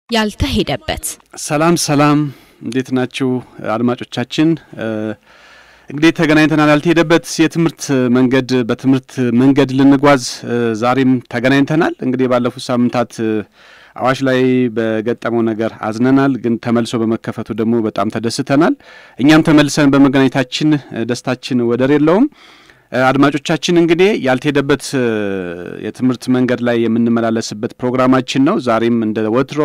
ያልተሄደበት ሰላም ሰላም፣ እንዴት ናችሁ አድማጮቻችን? እንግዲህ ተገናኝተናል። ያልተሄደበት የትምህርት መንገድ በትምህርት መንገድ ልንጓዝ ዛሬም ተገናኝተናል። እንግዲህ ባለፉት ሳምንታት አዋሽ ላይ በገጠመው ነገር አዝነናል፣ ግን ተመልሶ በመከፈቱ ደግሞ በጣም ተደስተናል። እኛም ተመልሰን በመገናኘታችን ደስታችን ወደር የለውም። አድማጮቻችን እንግዲህ ያልተሄደበት የትምህርት መንገድ ላይ የምንመላለስበት ፕሮግራማችን ነው። ዛሬም እንደ ወትሮ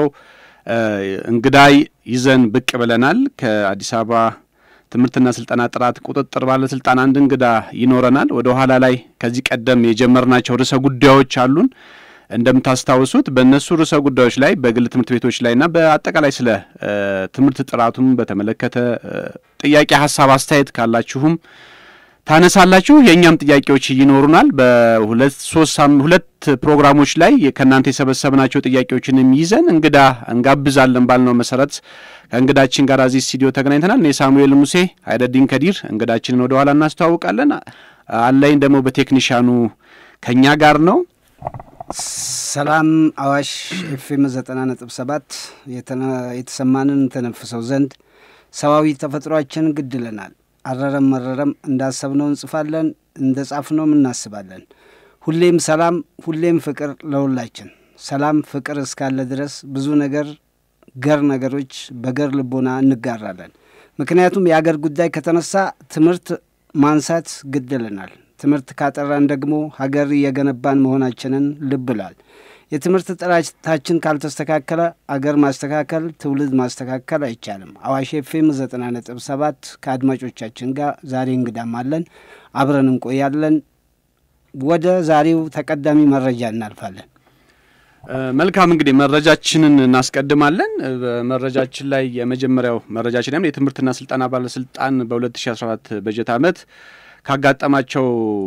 እንግዳይ ይዘን ብቅ ብለናል። ከአዲስ አበባ ትምህርትና ስልጠና ጥራት ቁጥጥር ባለስልጣን አንድ እንግዳ ይኖረናል። ወደ ኋላ ላይ ከዚህ ቀደም የጀመርናቸው ርዕሰ ጉዳዮች አሉን። እንደምታስታውሱት በእነሱ ርዕሰ ጉዳዮች ላይ በግል ትምህርት ቤቶች ላይና በአጠቃላይ ስለ ትምህርት ጥራቱም በተመለከተ ጥያቄ፣ ሀሳብ፣ አስተያየት ካላችሁም ታነሳላችሁ። የእኛም ጥያቄዎች ይኖሩናል። በሁለት ሶስት ሁለት ፕሮግራሞች ላይ ከእናንተ የሰበሰብናቸው ጥያቄዎችንም ይዘን እንግዳ እንጋብዛለን ባልነው መሰረት ከእንግዳችን ጋር እዚህ ስቱዲዮ ተገናኝተናል። እኔ ሳሙኤል ሙሴ፣ አይደዲን ከዲር እንግዳችንን ወደ ኋላ እናስተዋውቃለን። አለኝ ደግሞ በቴክኒሻኑ ከእኛ ጋር ነው። ሰላም አዋሽ ኤፍኤም ዘጠና ነጥብ ሰባት የተሰማንን ተነፍሰው ዘንድ ሰዋዊ ተፈጥሯችን ግድ ይለናል። አረረም መረረም እንዳሰብነው እንጽፋለን፣ እንደ ጻፍነውም እናስባለን። ሁሌም ሰላም፣ ሁሌም ፍቅር ለሁላችን። ሰላም ፍቅር እስካለ ድረስ ብዙ ነገር ገር ነገሮች በገር ልቦና እንጋራለን። ምክንያቱም የአገር ጉዳይ ከተነሳ ትምህርት ማንሳት ግድ ይለናል። ትምህርት ካጠራን ደግሞ ሀገር እየገነባን መሆናችንን ልብ ይላል። የትምህርት ጥራታችን ካልተስተካከለ አገር ማስተካከል ትውልድ ማስተካከል አይቻልም። አዋሽ ኤፍኤም ዘጠና ነጥብ ሰባት ከአድማጮቻችን ጋር ዛሬ እንግዳም አለን፣ አብረን እንቆያለን። ወደ ዛሬው ተቀዳሚ መረጃ እናልፋለን። መልካም እንግዲህ መረጃችንን እናስቀድማለን። በመረጃችን ላይ የመጀመሪያው መረጃችን የትምህርትና ስልጠና ባለስልጣን በ2014 በጀት ዓመት ካጋጠማቸው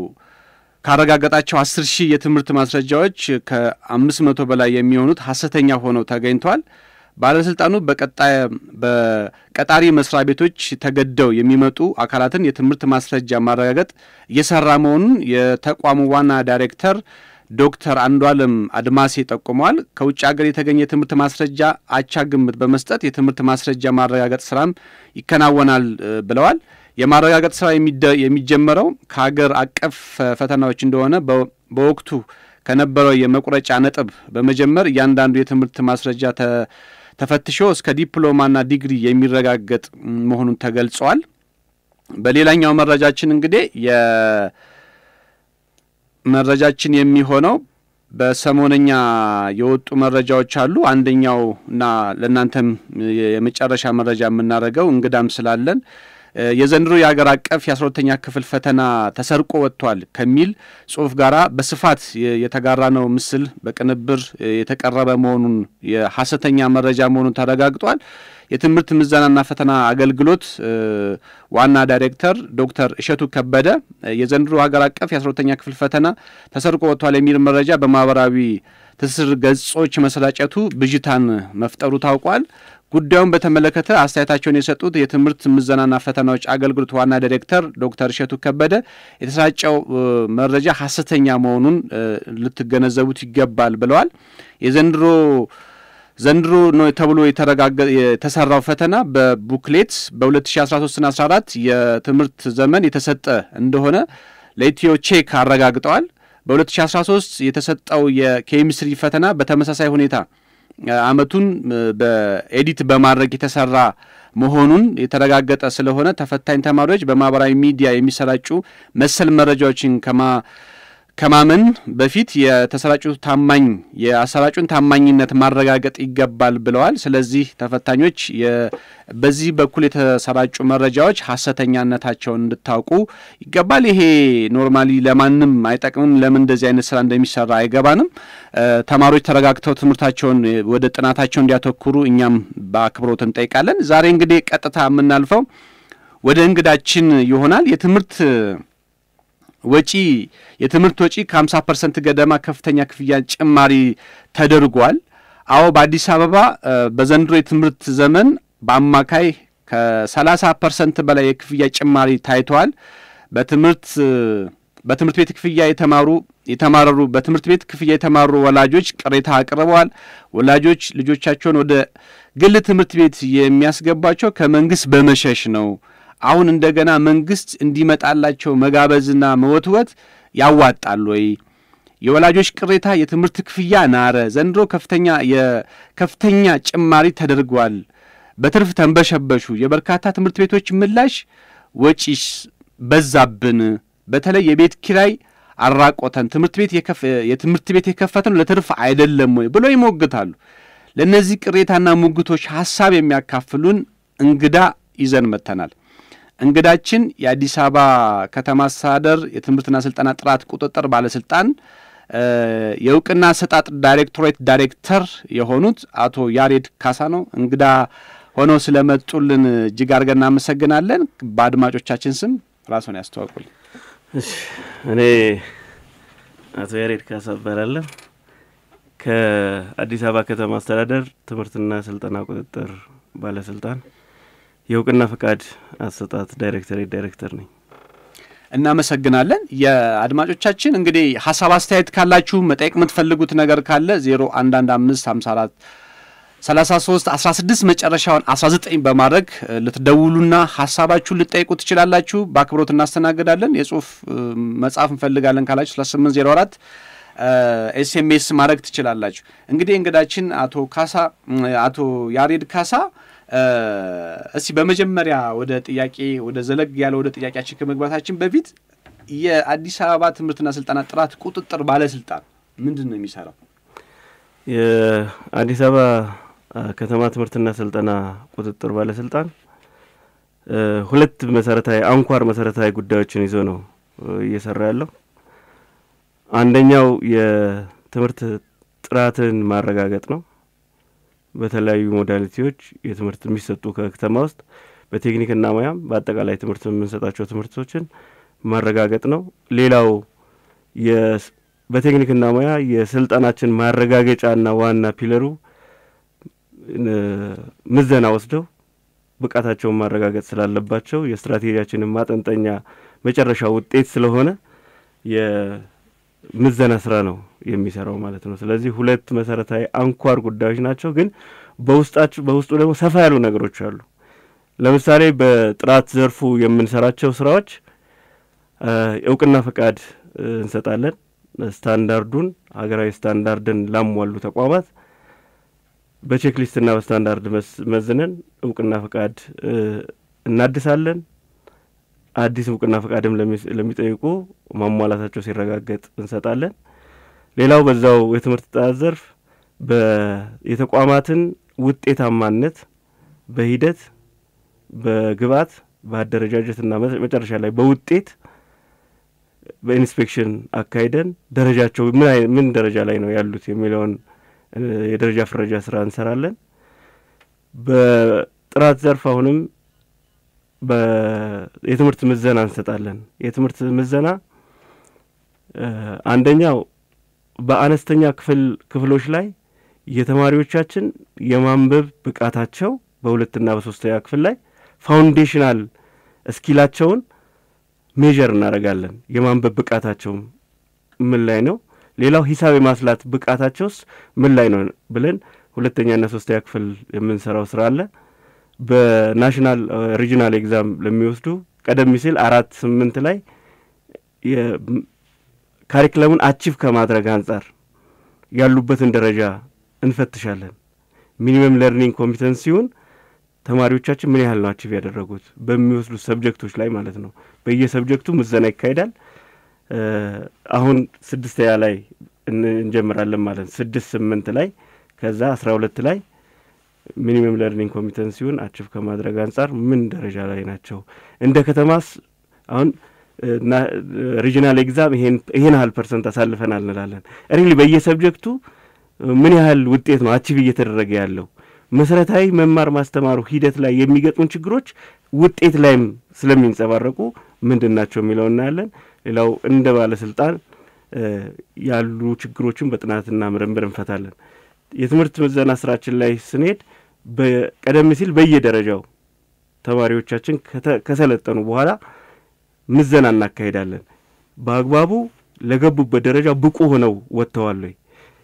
ካረጋገጣቸው አስር ሺህ የትምህርት ማስረጃዎች ከአምስት መቶ በላይ የሚሆኑት ሐሰተኛ ሆነው ተገኝተዋል። ባለስልጣኑ በቀጣይ በቀጣሪ መስሪያ ቤቶች ተገደው የሚመጡ አካላትን የትምህርት ማስረጃ ማረጋገጥ እየሰራ መሆኑን የተቋሙ ዋና ዳይሬክተር ዶክተር አንዷለም አድማሴ ጠቁመዋል። ከውጭ ሀገር የተገኘ የትምህርት ማስረጃ አቻ ግምት በመስጠት የትምህርት ማስረጃ ማረጋገጥ ስራም ይከናወናል ብለዋል። የማረጋገጥ ስራ የሚጀመረው ከሀገር አቀፍ ፈተናዎች እንደሆነ በወቅቱ ከነበረው የመቁረጫ ነጥብ በመጀመር እያንዳንዱ የትምህርት ማስረጃ ተፈትሾ እስከ ዲፕሎማና ዲግሪ የሚረጋገጥ መሆኑን ተገልጸዋል። በሌላኛው መረጃችን እንግዲህ የመረጃችን የሚሆነው በሰሞነኛ የወጡ መረጃዎች አሉ። አንደኛው እና ለእናንተም የመጨረሻ መረጃ የምናደርገው እንግዳም ስላለን የዘንድሮ የሀገር አቀፍ የአስራ ክፍል ፈተና ተሰርቆ ወጥቷል ከሚል ጽሁፍ ጋራ በስፋት የተጋራ ነው ምስል በቅንብር የተቀረበ መሆኑን የሐሰተኛ መረጃ መሆኑን ተረጋግጧል። የትምህርት ምዘናና ፈተና አገልግሎት ዋና ዳይሬክተር ዶክተር እሸቱ ከበደ የዘንድሮ ሀገር አቀፍ የአስራ ክፍል ፈተና ተሰርቆ ወጥቷል የሚል መረጃ በማህበራዊ ትስስር ገጾች መሰራጨቱ ብዥታን መፍጠሩ ታውቋል። ጉዳዩን በተመለከተ አስተያየታቸውን የሰጡት የትምህርት ምዘናና ፈተናዎች አገልግሎት ዋና ዳይሬክተር ዶክተር እሸቱ ከበደ የተሰራጨው መረጃ ሐሰተኛ መሆኑን ልትገነዘቡት ይገባል ብለዋል። የዘንድሮ ዘንድሮ ነው ተብሎ የተሰራው ፈተና በቡክሌት በ2013ና 14 የትምህርት ዘመን የተሰጠ እንደሆነ ለኢትዮ ቼክ አረጋግጠዋል። በ2013 የተሰጠው የኬሚስትሪ ፈተና በተመሳሳይ ሁኔታ አመቱን በኤዲት በማድረግ የተሰራ መሆኑን የተረጋገጠ ስለሆነ ተፈታኝ ተማሪዎች በማህበራዊ ሚዲያ የሚሰራጩ መሰል መረጃዎችን ከማ ከማመን በፊት የተሰራጩ ታማኝ የአሰራጩን ታማኝነት ማረጋገጥ ይገባል ብለዋል። ስለዚህ ተፈታኞች በዚህ በኩል የተሰራጩ መረጃዎች ሐሰተኛነታቸውን እንድታውቁ ይገባል። ይሄ ኖርማሊ ለማንም አይጠቅምም። ለምን እንደዚህ አይነት ስራ እንደሚሰራ አይገባንም። ተማሪዎች ተረጋግተው ትምህርታቸውን ወደ ጥናታቸው እንዲያተኩሩ እኛም በአክብሮት እንጠይቃለን። ዛሬ እንግዲህ ቀጥታ የምናልፈው ወደ እንግዳችን ይሆናል። የትምህርት ወጪ የትምህርት ወጪ ከ50 ፐርሰንት ገደማ ከፍተኛ ክፍያ ጭማሪ ተደርጓል። አዎ በአዲስ አበባ በዘንድሮ የትምህርት ዘመን በአማካይ ከ30 ፐርሰንት በላይ የክፍያ ጭማሪ ታይተዋል። በትምህርት በትምህርት ቤት ክፍያ የተማሩ የተማረሩ በትምህርት ቤት ክፍያ የተማሩ ወላጆች ቅሬታ አቅርበዋል። ወላጆች ልጆቻቸውን ወደ ግል ትምህርት ቤት የሚያስገባቸው ከመንግስት በመሸሽ ነው። አሁን እንደገና መንግስት እንዲመጣላቸው መጋበዝና መወትወት ያዋጣል ወይ? የወላጆች ቅሬታ የትምህርት ክፍያ ናረ፣ ዘንድሮ ከፍተኛ የከፍተኛ ጭማሪ ተደርጓል፣ በትርፍ ተንበሸበሹ። የበርካታ ትምህርት ቤቶች ምላሽ ወጪስ በዛብን፣ በተለይ የቤት ኪራይ አራቆተን፣ ትምህርት ቤት የትምህርት ቤት የከፈተን ለትርፍ አይደለም ወይ ብለው ይሞግታሉ። ለእነዚህ ቅሬታና ሙግቶች ሀሳብ የሚያካፍሉን እንግዳ ይዘን መጥተናል። እንግዳችን የአዲስ አበባ ከተማ አስተዳደር የትምህርትና ስልጠና ጥራት ቁጥጥር ባለስልጣን የእውቅና አሰጣጥ ዳይሬክቶሬት ዳይሬክተር የሆኑት አቶ ያሬድ ካሳ ነው። እንግዳ ሆነው ስለመጡልን እጅግ አድርገን እናመሰግናለን። በአድማጮቻችን ስም ራሱን ያስተዋውቁልን። እኔ አቶ ያሬድ ካሳ እባላለሁ ከአዲስ አበባ ከተማ አስተዳደር ትምህርትና ስልጠና ቁጥጥር ባለስልጣን የእውቅና ፈቃድ አሰጣጥ ዳይሬክተሬት ዳይሬክተር ነኝ። እናመሰግናለን። የአድማጮቻችን እንግዲህ ሀሳብ አስተያየት ካላችሁ መጠየቅ የምትፈልጉት ነገር ካለ ዜሮ አንድ አንድ አምስት ሀምሳ አራት ሰላሳ ሶስት አስራ ስድስት መጨረሻውን አስራ ዘጠኝ በማድረግ ልትደውሉና ሀሳባችሁን ልጠይቁ ትችላላችሁ። በአክብሮት እናስተናግዳለን። የጽሁፍ መጽሐፍ እንፈልጋለን ካላችሁ ስለ ስምንት ዜሮ አራት ኤስኤምኤስ ማድረግ ትችላላችሁ። እንግዲህ እንግዳችን አቶ ካሳ አቶ ያሬድ ካሳ እስቲ በመጀመሪያ ወደ ጥያቄ ወደ ዘለግ ያለ ወደ ጥያቄያችን ከመግባታችን በፊት የአዲስ አበባ ትምህርትና ስልጠና ጥራት ቁጥጥር ባለስልጣን ምንድን ነው የሚሰራው? የአዲስ አበባ ከተማ ትምህርትና ስልጠና ቁጥጥር ባለስልጣን ሁለት መሰረታዊ አንኳር መሰረታዊ ጉዳዮችን ይዞ ነው እየሰራ ያለው። አንደኛው የትምህርት ጥራትን ማረጋገጥ ነው። በተለያዩ ሞዳሊቲዎች የትምህርት የሚሰጡ ከከተማ ውስጥ በቴክኒክና ሙያም በአጠቃላይ ትምህርት የምንሰጣቸው ትምህርቶችን ማረጋገጥ ነው። ሌላው በቴክኒክና ሙያ የስልጠናችን ማረጋገጫና ዋና ፒለሩ ምዘና ወስደው ብቃታቸውን ማረጋገጥ ስላለባቸው የስትራቴጂያችንን ማጠንጠኛ መጨረሻ ውጤት ስለሆነ የምዘና ስራ ነው የሚሰራው ማለት ነው። ስለዚህ ሁለት መሰረታዊ አንኳር ጉዳዮች ናቸው። ግን በውስጣቸው በውስጡ ደግሞ ሰፋ ያሉ ነገሮች አሉ። ለምሳሌ በጥራት ዘርፉ የምንሰራቸው ስራዎች እውቅና ፈቃድ እንሰጣለን። ስታንዳርዱን ሀገራዊ ስታንዳርድን ላሟሉ ተቋማት በቼክሊስትና በስታንዳርድ መዝነን እውቅና ፈቃድ እናድሳለን። አዲስ እውቅና ፈቃድም ለሚጠይቁ ማሟላታቸው ሲረጋገጥ እንሰጣለን። ሌላው በዛው የትምህርት ጥራት ዘርፍ የተቋማትን ውጤታማነት በሂደት በግብዓት በአደረጃጀትና መጨረሻ ላይ በውጤት በኢንስፔክሽን አካሂደን ደረጃቸው ምን ምን ደረጃ ላይ ነው ያሉት የሚለውን የደረጃ ፍረጃ ስራ እንሰራለን። በጥራት ዘርፍ አሁንም የትምህርት ምዘና እንሰጣለን። የትምህርት ምዘና አንደኛው በአነስተኛ ክፍል ክፍሎች ላይ የተማሪዎቻችን የማንበብ ብቃታቸው በሁለትና በሶስተኛ ክፍል ላይ ፋውንዴሽናል እስኪላቸውን ሜዥር እናደርጋለን። የማንበብ ብቃታቸው ምን ላይ ነው? ሌላው ሂሳብ የማስላት ብቃታቸውስ ምን ላይ ነው ብለን ሁለተኛና ሶስተኛ ክፍል የምንሰራው ስራ አለ። በናሽናል ሪጂናል ኤግዛም ለሚወስዱ ቀደም ሲል አራት ስምንት ላይ ካሪክለሙን አቺቭ ከማድረግ አንጻር ያሉበትን ደረጃ እንፈትሻለን። ሚኒመም ለርኒንግ ኮምፒተንሲውን ተማሪዎቻችን ምን ያህል ነው አቺቭ ያደረጉት በሚወስዱት ሰብጀክቶች ላይ ማለት ነው። በየሰብጀክቱ ምዘና ይካሄዳል። አሁን ስድስተኛ ላይ እንጀምራለን ማለት ነው። ስድስት ስምንት ላይ ከዛ አስራ ሁለት ላይ ሚኒመም ለርኒንግ ኮምፒተንሲውን አቺቭ ከማድረግ አንጻር ምን ደረጃ ላይ ናቸው? እንደ ከተማስ አሁን ሪጂናል ኤግዛም ይሄን ያህል ፐርሰንት አሳልፈናል እንላለን። ሪሊ በየሰብጀክቱ ምን ያህል ውጤት ነው አቺቭ እየተደረገ ያለው? መሰረታዊ መማር ማስተማሩ ሂደት ላይ የሚገጥሙን ችግሮች ውጤት ላይም ስለሚንጸባረቁ ምንድን ናቸው የሚለው እናያለን። ሌላው እንደ ባለስልጣን ያሉ ችግሮችን በጥናትና ምርምር እንፈታለን። የትምህርት ምዘና ስራችን ላይ ስንሄድ ቀደም ሲል በየደረጃው ተማሪዎቻችን ከሰለጠኑ በኋላ ምዘና እናካሄዳለን። በአግባቡ ለገቡበት ደረጃ ብቁ ሆነው ወጥተዋል ወይ?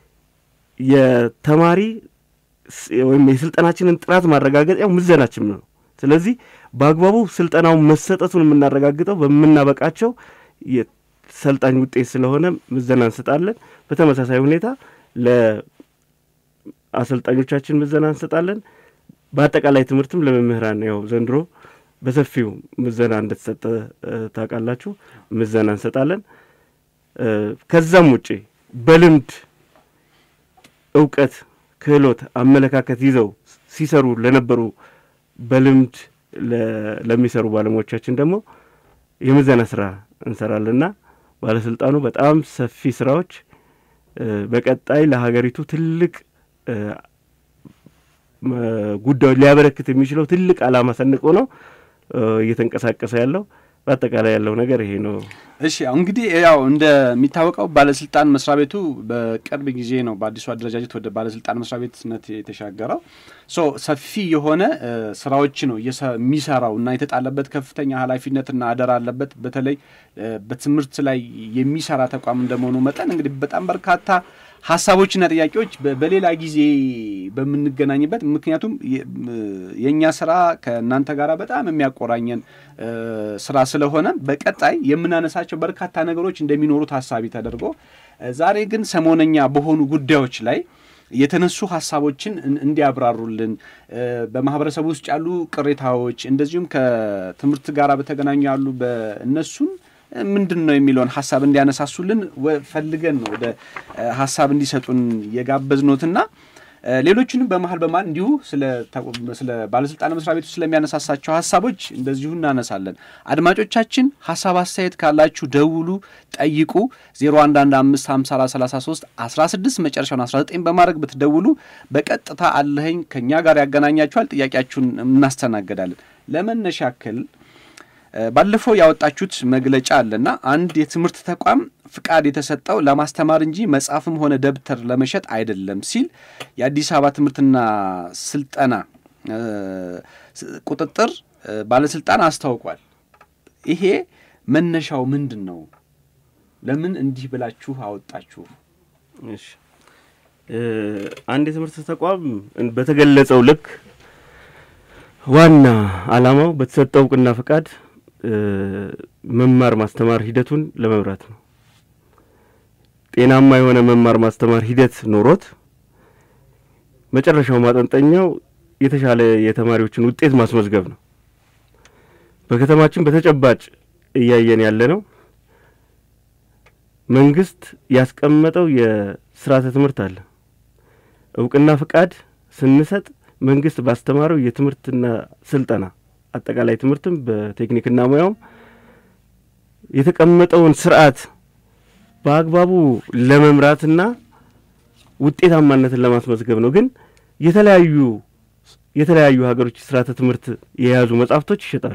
የተማሪ ወይም የስልጠናችንን ጥራት ማረጋገጥ ያው ምዘናችን ነው። ስለዚህ በአግባቡ ስልጠናውን መሰጠቱን የምናረጋግጠው በምናበቃቸው የሰልጣኝ ውጤት ስለሆነ ምዘና እንሰጣለን። በተመሳሳይ ሁኔታ ለአሰልጣኞቻችን ምዘና እንሰጣለን። በአጠቃላይ ትምህርትም ለመምህራን ያው ዘንድሮ በሰፊው ምዘና እንደተሰጠ ታውቃላችሁ። ምዘና እንሰጣለን። ከዛም ውጪ በልምድ እውቀት፣ ክህሎት፣ አመለካከት ይዘው ሲሰሩ ለነበሩ በልምድ ለሚሰሩ ባለሙያዎቻችን ደግሞ የምዘና ስራ እንሰራለንና ባለስልጣኑ በጣም ሰፊ ስራዎች በቀጣይ ለሀገሪቱ ትልቅ ጉዳዮች ሊያበረክት የሚችለው ትልቅ ዓላማ ሰንቆ ነው እየተንቀሳቀሰ ያለው። በአጠቃላይ ያለው ነገር ይሄ ነው። እሺ እንግዲህ ያው እንደሚታወቀው ባለስልጣን መስሪያ ቤቱ በቅርብ ጊዜ ነው በአዲሱ አደረጃጀት ወደ ባለስልጣን መስሪያ ቤትነት የተሻገረው። ሶ ሰፊ የሆነ ስራዎች ነው የሚሰራው እና የተጣለበት ከፍተኛ ኃላፊነትና አደራ አለበት። በተለይ በትምህርት ላይ የሚሰራ ተቋም እንደመሆኑ መጠን እንግዲህ በጣም በርካታ ሀሳቦችና ጥያቄዎች በሌላ ጊዜ በምንገናኝበት ምክንያቱም የእኛ ስራ ከእናንተ ጋር በጣም የሚያቆራኘን ስራ ስለሆነ በቀጣይ የምናነሳቸው በርካታ ነገሮች እንደሚኖሩ ታሳቢ ተደርጎ ዛሬ ግን ሰሞነኛ በሆኑ ጉዳዮች ላይ የተነሱ ሀሳቦችን እንዲያብራሩልን በማህበረሰቡ ውስጥ ያሉ ቅሬታዎች እንደዚሁም ከትምህርት ጋር በተገናኙ ያሉ በእነሱን ምንድን ነው የሚለውን ሀሳብ እንዲያነሳሱልን ፈልገን ነው ወደ ሀሳብ እንዲሰጡን የጋበዝኖትና ሌሎችንም በመሀል በመሀል እንዲሁ ስለ ባለስልጣን መስሪያ ቤቱ ስለሚያነሳሳቸው ሀሳቦች እንደዚሁ እናነሳለን። አድማጮቻችን ሀሳብ አስተያየት ካላችሁ ደውሉ፣ ጠይቁ። 01155433 16 መጨረሻውን 19 በማድረግ ብትደውሉ በቀጥታ አለኸኝ ከእኛ ጋር ያገናኛችኋል። ጥያቄያችሁን እናስተናገዳለን። ለመነሻ ያክል ባለፈው ያወጣችሁት መግለጫ አለና አንድ የትምህርት ተቋም ፍቃድ የተሰጠው ለማስተማር እንጂ መጽሐፍም ሆነ ደብተር ለመሸጥ አይደለም ሲል የአዲስ አበባ ትምህርትና ስልጠና ቁጥጥር ባለስልጣን አስታውቋል። ይሄ መነሻው ምንድን ነው? ለምን እንዲህ ብላችሁ አወጣችሁ? እሺ አንድ የትምህርት ተቋም በተገለጸው ልክ ዋና ዓላማው በተሰጠው እውቅና ፈቃድ መማር ማስተማር ሂደቱን ለመምራት ነው። ጤናማ የሆነ መማር ማስተማር ሂደት ኖሮት መጨረሻው ማጠንጠኛው የተሻለ የተማሪዎችን ውጤት ማስመዝገብ ነው። በከተማችን በተጨባጭ እያየን ያለ ነው። መንግስት ያስቀመጠው የስርዓተ ትምህርት አለ። እውቅና ፍቃድ ስንሰጥ መንግስት ባስተማረው የትምህርትና ስልጠና አጠቃላይ ትምህርትም በቴክኒክና ሙያውም የተቀመጠውን ስርዓት በአግባቡ ለመምራትና ውጤታማነትን ለማስመዝገብ ነው። ግን የተለያዩ የተለያዩ ሀገሮች ስርዓተ ትምህርት የያዙ መጽሐፍቶች ይሸጣሉ።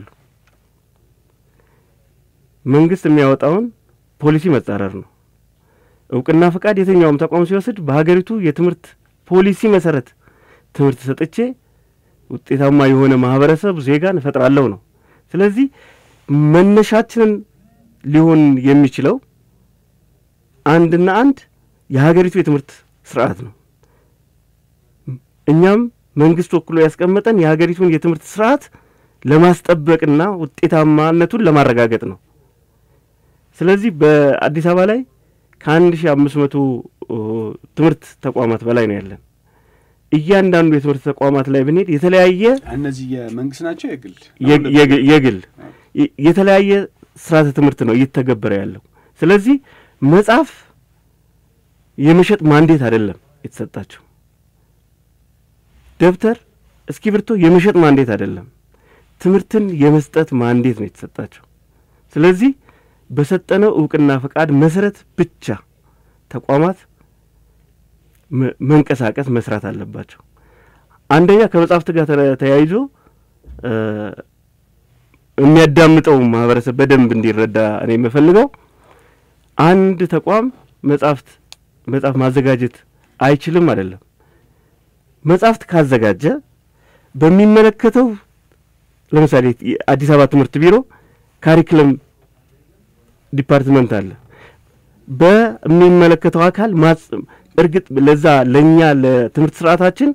መንግስት የሚያወጣውን ፖሊሲ መጻረር ነው። እውቅና ፈቃድ የትኛውም ተቋም ሲወስድ በሀገሪቱ የትምህርት ፖሊሲ መሰረት ትምህርት ሰጥቼ ውጤታማ የሆነ ማህበረሰብ ዜጋን እፈጥራለሁ ነው። ስለዚህ መነሻችንን ሊሆን የሚችለው አንድና አንድ የሀገሪቱ የትምህርት ስርዓት ነው። እኛም መንግስት ወክሎ ያስቀመጠን የሀገሪቱን የትምህርት ስርዓት ለማስጠበቅና ውጤታማነቱን ለማረጋገጥ ነው። ስለዚህ በአዲስ አበባ ላይ ከአንድ ሺ አምስት መቶ ትምህርት ተቋማት በላይ ነው ያለን። እያንዳንዱ የትምህርት ተቋማት ላይ ብንሄድ የተለያየ እነዚህ የመንግስት ናቸው የግል የግል የተለያየ ስርዓተ ትምህርት ነው እየተገበረ ያለው። ስለዚህ መጽሐፍ የመሸጥ ማንዴት አይደለም የተሰጣቸው። ደብተር፣ እስክሪብቶ የመሸጥ ማንዴት አይደለም፣ ትምህርትን የመስጠት ማንዴት ነው የተሰጣቸው። ስለዚህ በሰጠነው እውቅና ፈቃድ መሰረት ብቻ ተቋማት መንቀሳቀስ መስራት አለባቸው። አንደኛ ከመጽሐፍት ጋር ተያይዞ የሚያዳምጠው ማህበረሰብ በደንብ እንዲረዳ እኔ የምፈልገው አንድ ተቋም መጽሐፍት መጽሐፍ ማዘጋጀት አይችልም አይደለም። መጽሐፍት ካዘጋጀ በሚመለከተው ለምሳሌ አዲስ አበባ ትምህርት ቢሮ ካሪክለም ዲፓርትመንት አለ። በሚመለከተው አካል ማጽ እርግጥ ለዛ ለእኛ ለትምህርት ስርዓታችን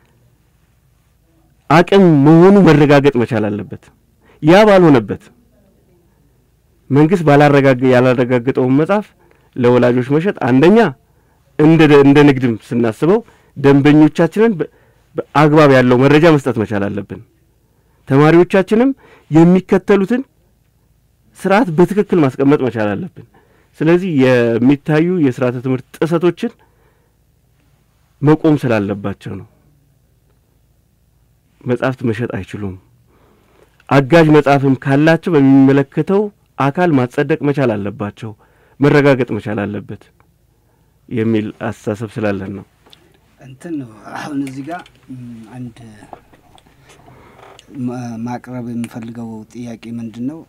አቅም መሆኑ መረጋገጥ መቻል አለበት። ያ ባልሆነበት መንግስት ባላረጋገ ያላረጋገጠውን መጽሐፍ ለወላጆች መሸጥ አንደኛ እንደ እንደ ንግድም ስናስበው ደንበኞቻችንን በአግባብ ያለው መረጃ መስጠት መቻል አለብን። ተማሪዎቻችንም የሚከተሉትን ስርዓት በትክክል ማስቀመጥ መቻል አለብን። ስለዚህ የሚታዩ የስርዓተ ትምህርት ጥሰቶችን መቆም ስላለባቸው ነው። መጽሐፍት መሸጥ አይችሉም። አጋዥ መጽሐፍም ካላቸው በሚመለከተው አካል ማጸደቅ መቻል አለባቸው፣ መረጋገጥ መቻል አለበት የሚል አስተሳሰብ ስላለን ነው። እንትን ነው አሁን እዚህ ጋር አንድ ማቅረብ የምፈልገው ጥያቄ ምንድን ነው?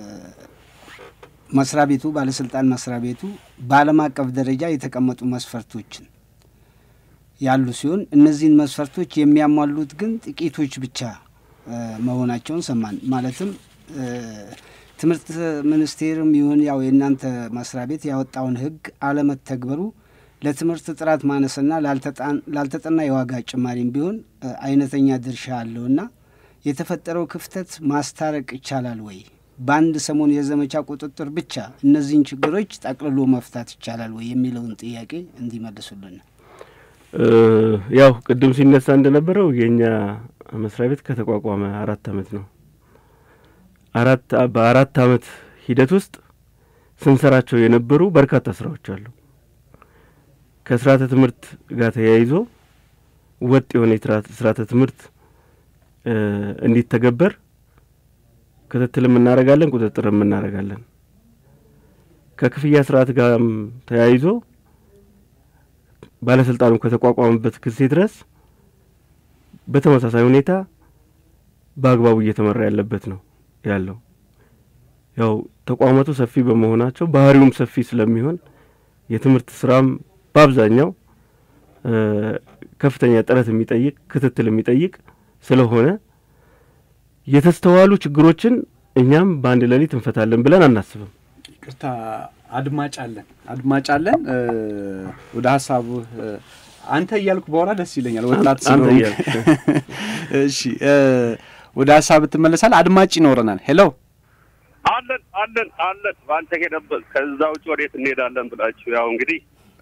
መስሪያ ቤቱ ባለስልጣን መስሪያ ቤቱ በዓለም አቀፍ ደረጃ የተቀመጡ መስፈርቶችን ያሉ ሲሆን እነዚህን መስፈርቶች የሚያሟሉት ግን ጥቂቶች ብቻ መሆናቸውን ሰማን። ማለትም ትምህርት ሚኒስቴርም ይሁን ያው የእናንተ መስሪያ ቤት ያወጣውን ሕግ አለመተግበሩ ለትምህርት ጥራት ማነስና ላልተጠና የዋጋ ጭማሪም ቢሆን አይነተኛ ድርሻ አለውና የተፈጠረው ክፍተት ማስታረቅ ይቻላል ወይ? በአንድ ሰሞን የዘመቻ ቁጥጥር ብቻ እነዚህን ችግሮች ጠቅልሎ መፍታት ይቻላል ወይ የሚለውን ጥያቄ እንዲመልሱልን። ያው ቅድም ሲነሳ እንደነበረው የእኛ መስሪያ ቤት ከተቋቋመ አራት አመት ነው። አራት በአራት አመት ሂደት ውስጥ ስንሰራቸው የነበሩ በርካታ ስራዎች አሉ። ከስርዓተ ትምህርት ጋር ተያይዞ ወጥ የሆነ ስርዓተ ትምህርት እንዲተገበር ክትትልም እናደርጋለን፣ ቁጥጥርም እናደርጋለን። ከክፍያ ስርዓት ጋርም ተያይዞ ባለስልጣኑ ከተቋቋመበት ጊዜ ድረስ በተመሳሳይ ሁኔታ በአግባቡ እየተመራ ያለበት ነው ያለው። ያው ተቋማቱ ሰፊ በመሆናቸው ባህሪውም ሰፊ ስለሚሆን የትምህርት ስራም በአብዛኛው ከፍተኛ ጥረት የሚጠይቅ ክትትል የሚጠይቅ ስለሆነ የተስተዋሉ ችግሮችን እኛም በአንድ ሌሊት እንፈታለን ብለን አናስብም። ይቅርታ አድማጭ አለን አድማጭ አለን። ወደ ሀሳቡ አንተ እያልኩ በኋላ ደስ ይለኛል። ወጣት አንተ ስለሆንክ። እያልክ። እሺ ወደ ሀሳብ ትመለሳል። አድማጭ ይኖረናል። ሄሎ አለን አለን አለን በአንተ ሄደበት ከዛ ውጭ ወዴት እንሄዳለን ብላችሁ ያው እንግዲህ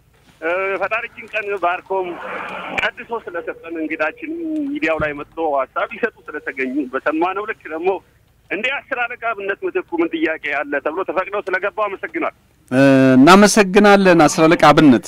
ፈጣሪችን ቀን ባርኮም ቀድሶ ስለሰጠን እንግዳችን ሚዲያው ላይ መጥቶ ሀሳብ ይሰጡ ስለተገኙ በሰማነው ልክ ደግሞ እንደ አስር አለቃ ብነት ምትኩ ምን ጥያቄ አለ ተብሎ ተፈቅደው ስለገባው አመሰግናል። እናመሰግናለን። አስር አለቃ አብነት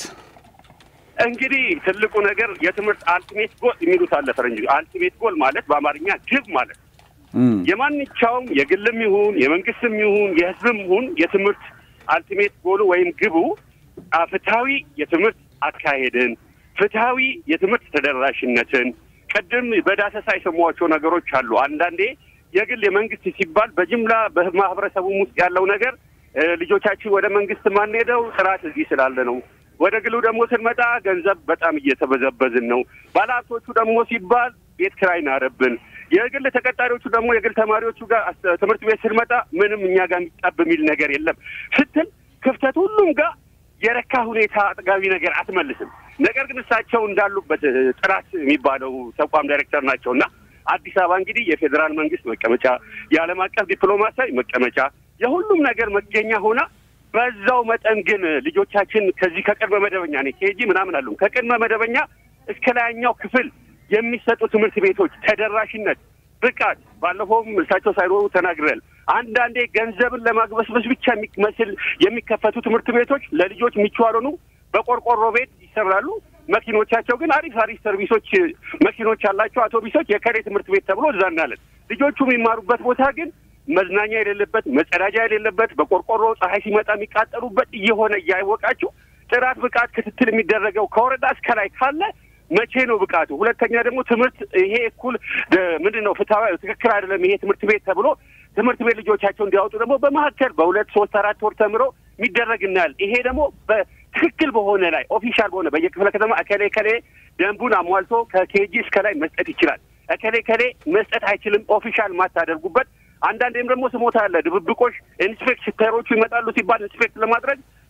እንግዲህ ትልቁ ነገር የትምህርት አልቲሜት ጎል የሚሉት አለ ፈረንጅ። አልቲሜት ጎል ማለት በአማርኛ ግብ ማለት እም፣ የማንኛውም የግልም ይሁን የመንግስትም ይሁን የሕዝብም ይሁን የትምህርት አልቲሜት ጎሉ ወይም ግቡ አ፣ ፍትሐዊ የትምህርት አካሄድን፣ ፍትሐዊ የትምህርት ተደራሽነትን ቅድም በዳሰሳ የሰሟቸው ነገሮች አሉ። አንዳንዴ የግል የመንግስት ሲባል በጅምላ በማህበረሰቡም ውስጥ ያለው ነገር እ፣ ልጆቻችን ወደ መንግስት ማንሄደው ጥራት እዚህ ስላለ ነው። ወደ ግሉ ደግሞ ስንመጣ ገንዘብ በጣም እየተበዘበዝን ነው። ባለሀብቶቹ ደግሞ ሲባል ቤት ኪራይ ናረብን። የግል ተቀጣሪዎቹ ደግሞ የግል ተማሪዎቹ ጋር አስ- ትምህርት ቤት ስንመጣ ምንም እኛ ጋር የሚጣብ የሚል ነገር የለም ስትል ክፍተት ሁሉም ጋር የረካ ሁኔታ አጥጋቢ ነገር አትመልስም። ነገር ግን እሳቸው እንዳሉበት እ፣ ጥራት የሚባለው ተቋም ዳይሬክተር ናቸው እና አዲስ አበባ እንግዲህ የፌዴራል መንግስት መቀመጫ፣ የዓለም አቀፍ ዲፕሎማሲያዊ መቀመጫ፣ የሁሉም ነገር መገኛ ሆና በዛው መጠን ግን ልጆቻችን ከዚህ ከቅድመ መደበኛ ኔ ኬጂ ምናምን አሉ ከቅድመ መደበኛ እስከ ላይኛው ክፍል የሚሰጡ ትምህርት ቤቶች ተደራሽነት፣ ብቃት ባለፈውም እሳቸው ሳይኖሩ ተናግረል። አንዳንዴ ገንዘብን ለማግበስበስ ብቻ የሚመስል የሚከፈቱ ትምህርት ቤቶች ለልጆች ምቹ ያልሆኑ በቆርቆሮ ቤት ይሰራሉ። መኪኖቻቸው ግን አሪፍ አሪፍ ሰርቪሶች መኪኖች ያላቸው አውቶቡሶች የከሬ ትምህርት ቤት ተብሎ እዛ እናለን። ልጆቹ የሚማሩበት ቦታ ግን መዝናኛ የሌለበት መጸዳጃ የሌለበት በቆርቆሮ ፀሐይ ሲመጣ የሚቃጠሉበት እየሆነ እያወቃችሁ ጥራት ብቃት ክትትል የሚደረገው ከወረዳ እስከ ላይ ካለ መቼ ነው ብቃቱ? ሁለተኛ ደግሞ ትምህርት ይሄ እኩል ምንድን ነው ፍትሐዊ ትክክል አይደለም ይሄ ትምህርት ቤት ተብሎ ትምህርት ቤት ልጆቻቸው እንዲያወጡ ደግሞ በመካከል በሁለት ሶስት አራት ወር ተምሮ የሚደረግ እናያል። ይሄ ደግሞ በትክክል በሆነ ላይ ኦፊሻል በሆነ በየክፍለ ከተማ እከሌ ከሌ ደንቡን አሟልቶ ከኬጂ እስከ ላይ መስጠት ይችላል። እከሌ ከሌ መስጠት አይችልም። ኦፊሻል ማታደርጉበት አንዳንዴም ደግሞ ስሞታ አለ ድብብቆሽ ኢንስፔክተሮቹ ይመጣሉ ሲባል ኢንስፔክት ለማድረግ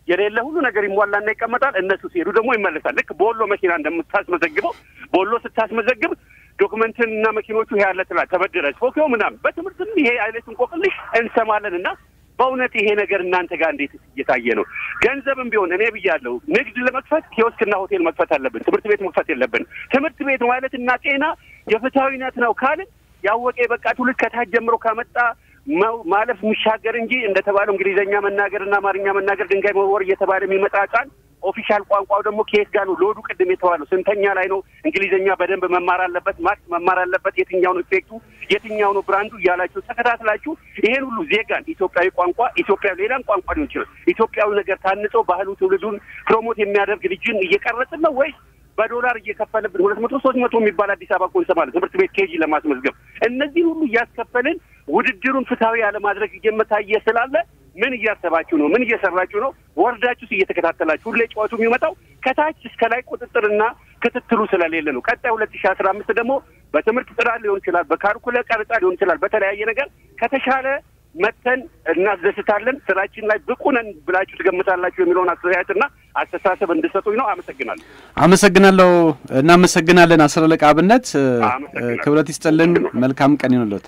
የሌለ ሁሉ ነገር ይሟላና ይቀመጣል። እነሱ ሲሄዱ ደግሞ ይመለሳል። ልክ በወሎ መኪና እንደምታስመዘግበው በወሎ ስታስመዘግብ ዶክመንትን እና መኪኖቹ ይሄ ያለ ትላለህ ተበድረህ ፎኪዮ ምናምን በትምህርትም ይሄ አይነት እንቆቅልሽ እንሰማለን እና በእውነት ይሄ ነገር እናንተ ጋር እንዴት እየታየ ነው? ገንዘብም ቢሆን እኔ ብያለሁ፣ ንግድ ለመክፈት ኪዮስክና ሆቴል መክፈት አለብን። ትምህርት ቤት መክፈት የለብን። ትምህርት ቤት ማለት እና ጤና የፍትሐዊነት ነው ካልን ያወቀ የበቃ ትውልድ ከታች ጀምሮ ከመጣ ማለፍ የሚሻገር እንጂ እንደተባለው እንግሊዝኛ መናገርና አማርኛ መናገር ድንጋይ መወርወር እየተባለ የሚመጣ ህጻን ኦፊሻል ቋንቋው ደግሞ ከየት ጋር ነው? ሎዱ ቅድም የተባለው ስንተኛ ላይ ነው? እንግሊዝኛ በደንብ መማር አለበት፣ ማክስ መማር አለበት። የትኛው ነው ኢፌክቱ፣ የትኛው ነው ብራንዱ እያላችሁ ተከታትላችሁ ይሄን ሁሉ ዜጋን ኢትዮጵያዊ ቋንቋ ኢትዮጵያ ሌላም ቋንቋ ሊሆን ይችላል ኢትዮጵያዊ ነገር ታንጾ ባህሉ ትውልዱን ፕሮሞት የሚያደርግ ልጅን እየቀረጽን ነው ወይስ በዶላር እየከፈልብን ሁለት መቶ ሶስት መቶ የሚባል አዲስ አበባ እኮ እንሰማለን ትምህርት ቤት ኬጂ ለማስመዝገብ እነዚህ ሁሉ እያስከፈልን ውድድሩን ፍትሐዊ ያለማድረግ እየመታየ ስላለ ምን እያሰባችሁ ነው? ምን እየሰራችሁ ነው? ወርዳችሁስ እየተከታተላችሁ ሁሌ ጨዋቱ የሚመጣው ከታች እስከ ላይ ቁጥጥርና ክትትሉ ስለሌለ ነው። ቀጣይ ሁለት ሺህ አስራ አምስት ደግሞ በትምህርት ጥራት ሊሆን ይችላል፣ በካልኩለ ቀረጻ ሊሆን ይችላል፣ በተለያየ ነገር ከተሻለ መተን እናስደስታለን። ስራችን ላይ ብቁ ነን ብላችሁ ትገምታላችሁ የሚለውን አስተያየትና አስተሳሰብ እንድሰጡኝ ነው። አመሰግናለሁ። አመሰግናለሁ። እናመሰግናለን። አስር አለቃ አብነት አመሰግናለሁ። ክብረት ይስጥልን። መልካም ቀን ይሁንልዎት።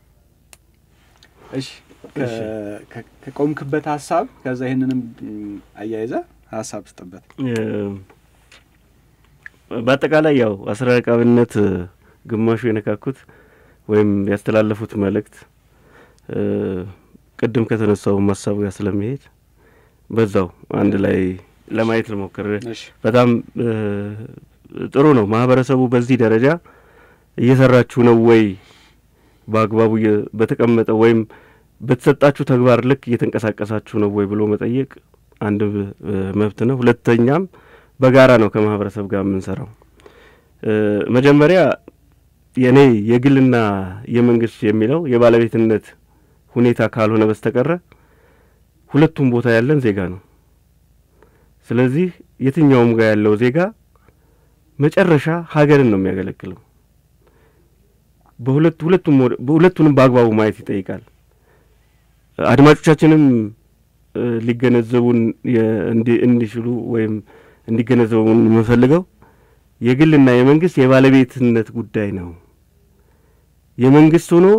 እሺ ከቆምክበት ሀሳብ ከዛ ይህንንም አያይዘ ሀሳብ ስጥበት። በአጠቃላይ ያው አስር አለቃ አብነት ግማሹ የነካኩት ወይም ያስተላለፉት መልእክት ቅድም ከተነሳው ሀሳብ ጋር ስለሚሄድ በዛው አንድ ላይ ለማየት ልሞክር። በጣም ጥሩ ነው። ማህበረሰቡ በዚህ ደረጃ እየሰራችሁ ነው ወይ በአግባቡ በተቀመጠ ወይም በተሰጣችሁ ተግባር ልክ እየተንቀሳቀሳችሁ ነው ወይ ብሎ መጠየቅ አንድ መብት ነው። ሁለተኛም በጋራ ነው ከማህበረሰብ ጋር የምንሰራው። መጀመሪያ የእኔ የግልና የመንግስት የሚለው የባለቤትነት ሁኔታ ካልሆነ በስተቀረ ሁለቱም ቦታ ያለን ዜጋ ነው። ስለዚህ የትኛውም ጋር ያለው ዜጋ መጨረሻ ሀገርን ነው የሚያገለግለው። በሁለት ሁለቱም ሁለቱንም በአግባቡ ማየት ይጠይቃል። አድማጮቻችንም ሊገነዘቡን እንዲችሉ ወይም እንዲገነዘቡን የምንፈልገው የግልና የመንግስት የባለቤትነት ጉዳይ ነው። የመንግስት ሆኖ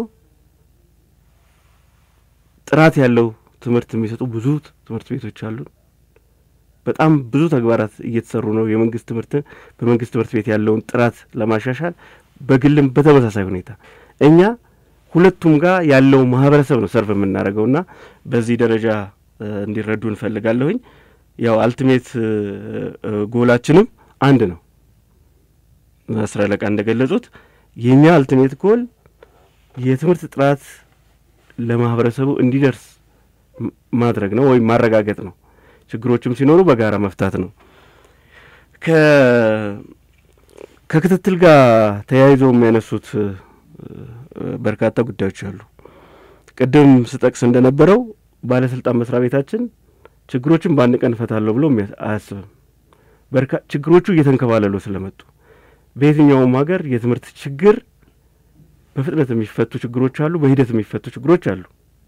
ጥራት ያለው ትምህርት የሚሰጡ ብዙ ትምህርት ቤቶች አሉ። በጣም ብዙ ተግባራት እየተሰሩ ነው። የመንግስት ትምህርት በመንግስት ትምህርት ቤት ያለውን ጥራት ለማሻሻል በግልም በተመሳሳይ ሁኔታ እኛ ሁለቱም ጋር ያለው ማህበረሰብ ነው ሰርቭ የምናደርገውና በዚህ ደረጃ እንዲረዱ እንፈልጋለሁኝ። ያው አልቲሜት ጎላችንም አንድ ነው። አስር አለቃ እንደገለጹት የእኛ አልቲሜት ጎል የትምህርት ጥራት ለማህበረሰቡ እንዲደርስ ማድረግ ነው ወይም ማረጋገጥ ነው። ችግሮችም ሲኖሩ በጋራ መፍታት ነው። ከክትትል ጋር ተያይዘው የሚያነሱት በርካታ ጉዳዮች አሉ። ቅድም ስጠቅስ እንደነበረው ባለስልጣን መስሪያ ቤታችን ችግሮችን በአንድ ቀን እፈታለሁ ብሎ አያስብም። ችግሮቹ እየተንከባለሉ ስለመጡ በየትኛውም ሀገር የትምህርት ችግር በፍጥነት የሚፈቱ ችግሮች አሉ፣ በሂደት የሚፈቱ ችግሮች አሉ።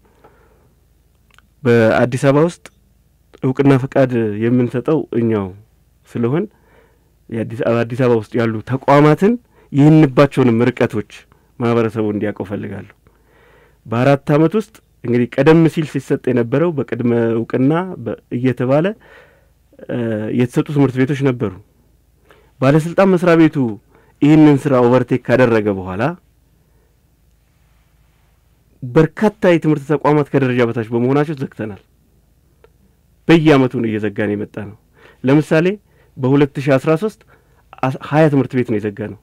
በአዲስ አበባ ውስጥ እውቅና ፈቃድ የምንሰጠው እኛው ስለሆን አዲስ አበባ ውስጥ ያሉ ተቋማትን ይህንባቸውንም ርቀቶች ማህበረሰቡ እንዲያውቀው ፈልጋለሁ። በአራት አመት ውስጥ እንግዲህ ቀደም ሲል ሲሰጥ የነበረው በቅድመ እውቅና እየተባለ የተሰጡ ትምህርት ቤቶች ነበሩ። ባለስልጣን መስሪያ ቤቱ ይህንን ስራ ኦቨርቴክ ካደረገ በኋላ በርካታ የትምህርት ተቋማት ከደረጃ በታች በመሆናቸው ዘግተናል። በየአመቱ ነው እየዘጋን የመጣ ነው። ለምሳሌ በሁለት ሺ አስራ ሶስት ሀያ ትምህርት ቤት ነው የዘጋ ነው።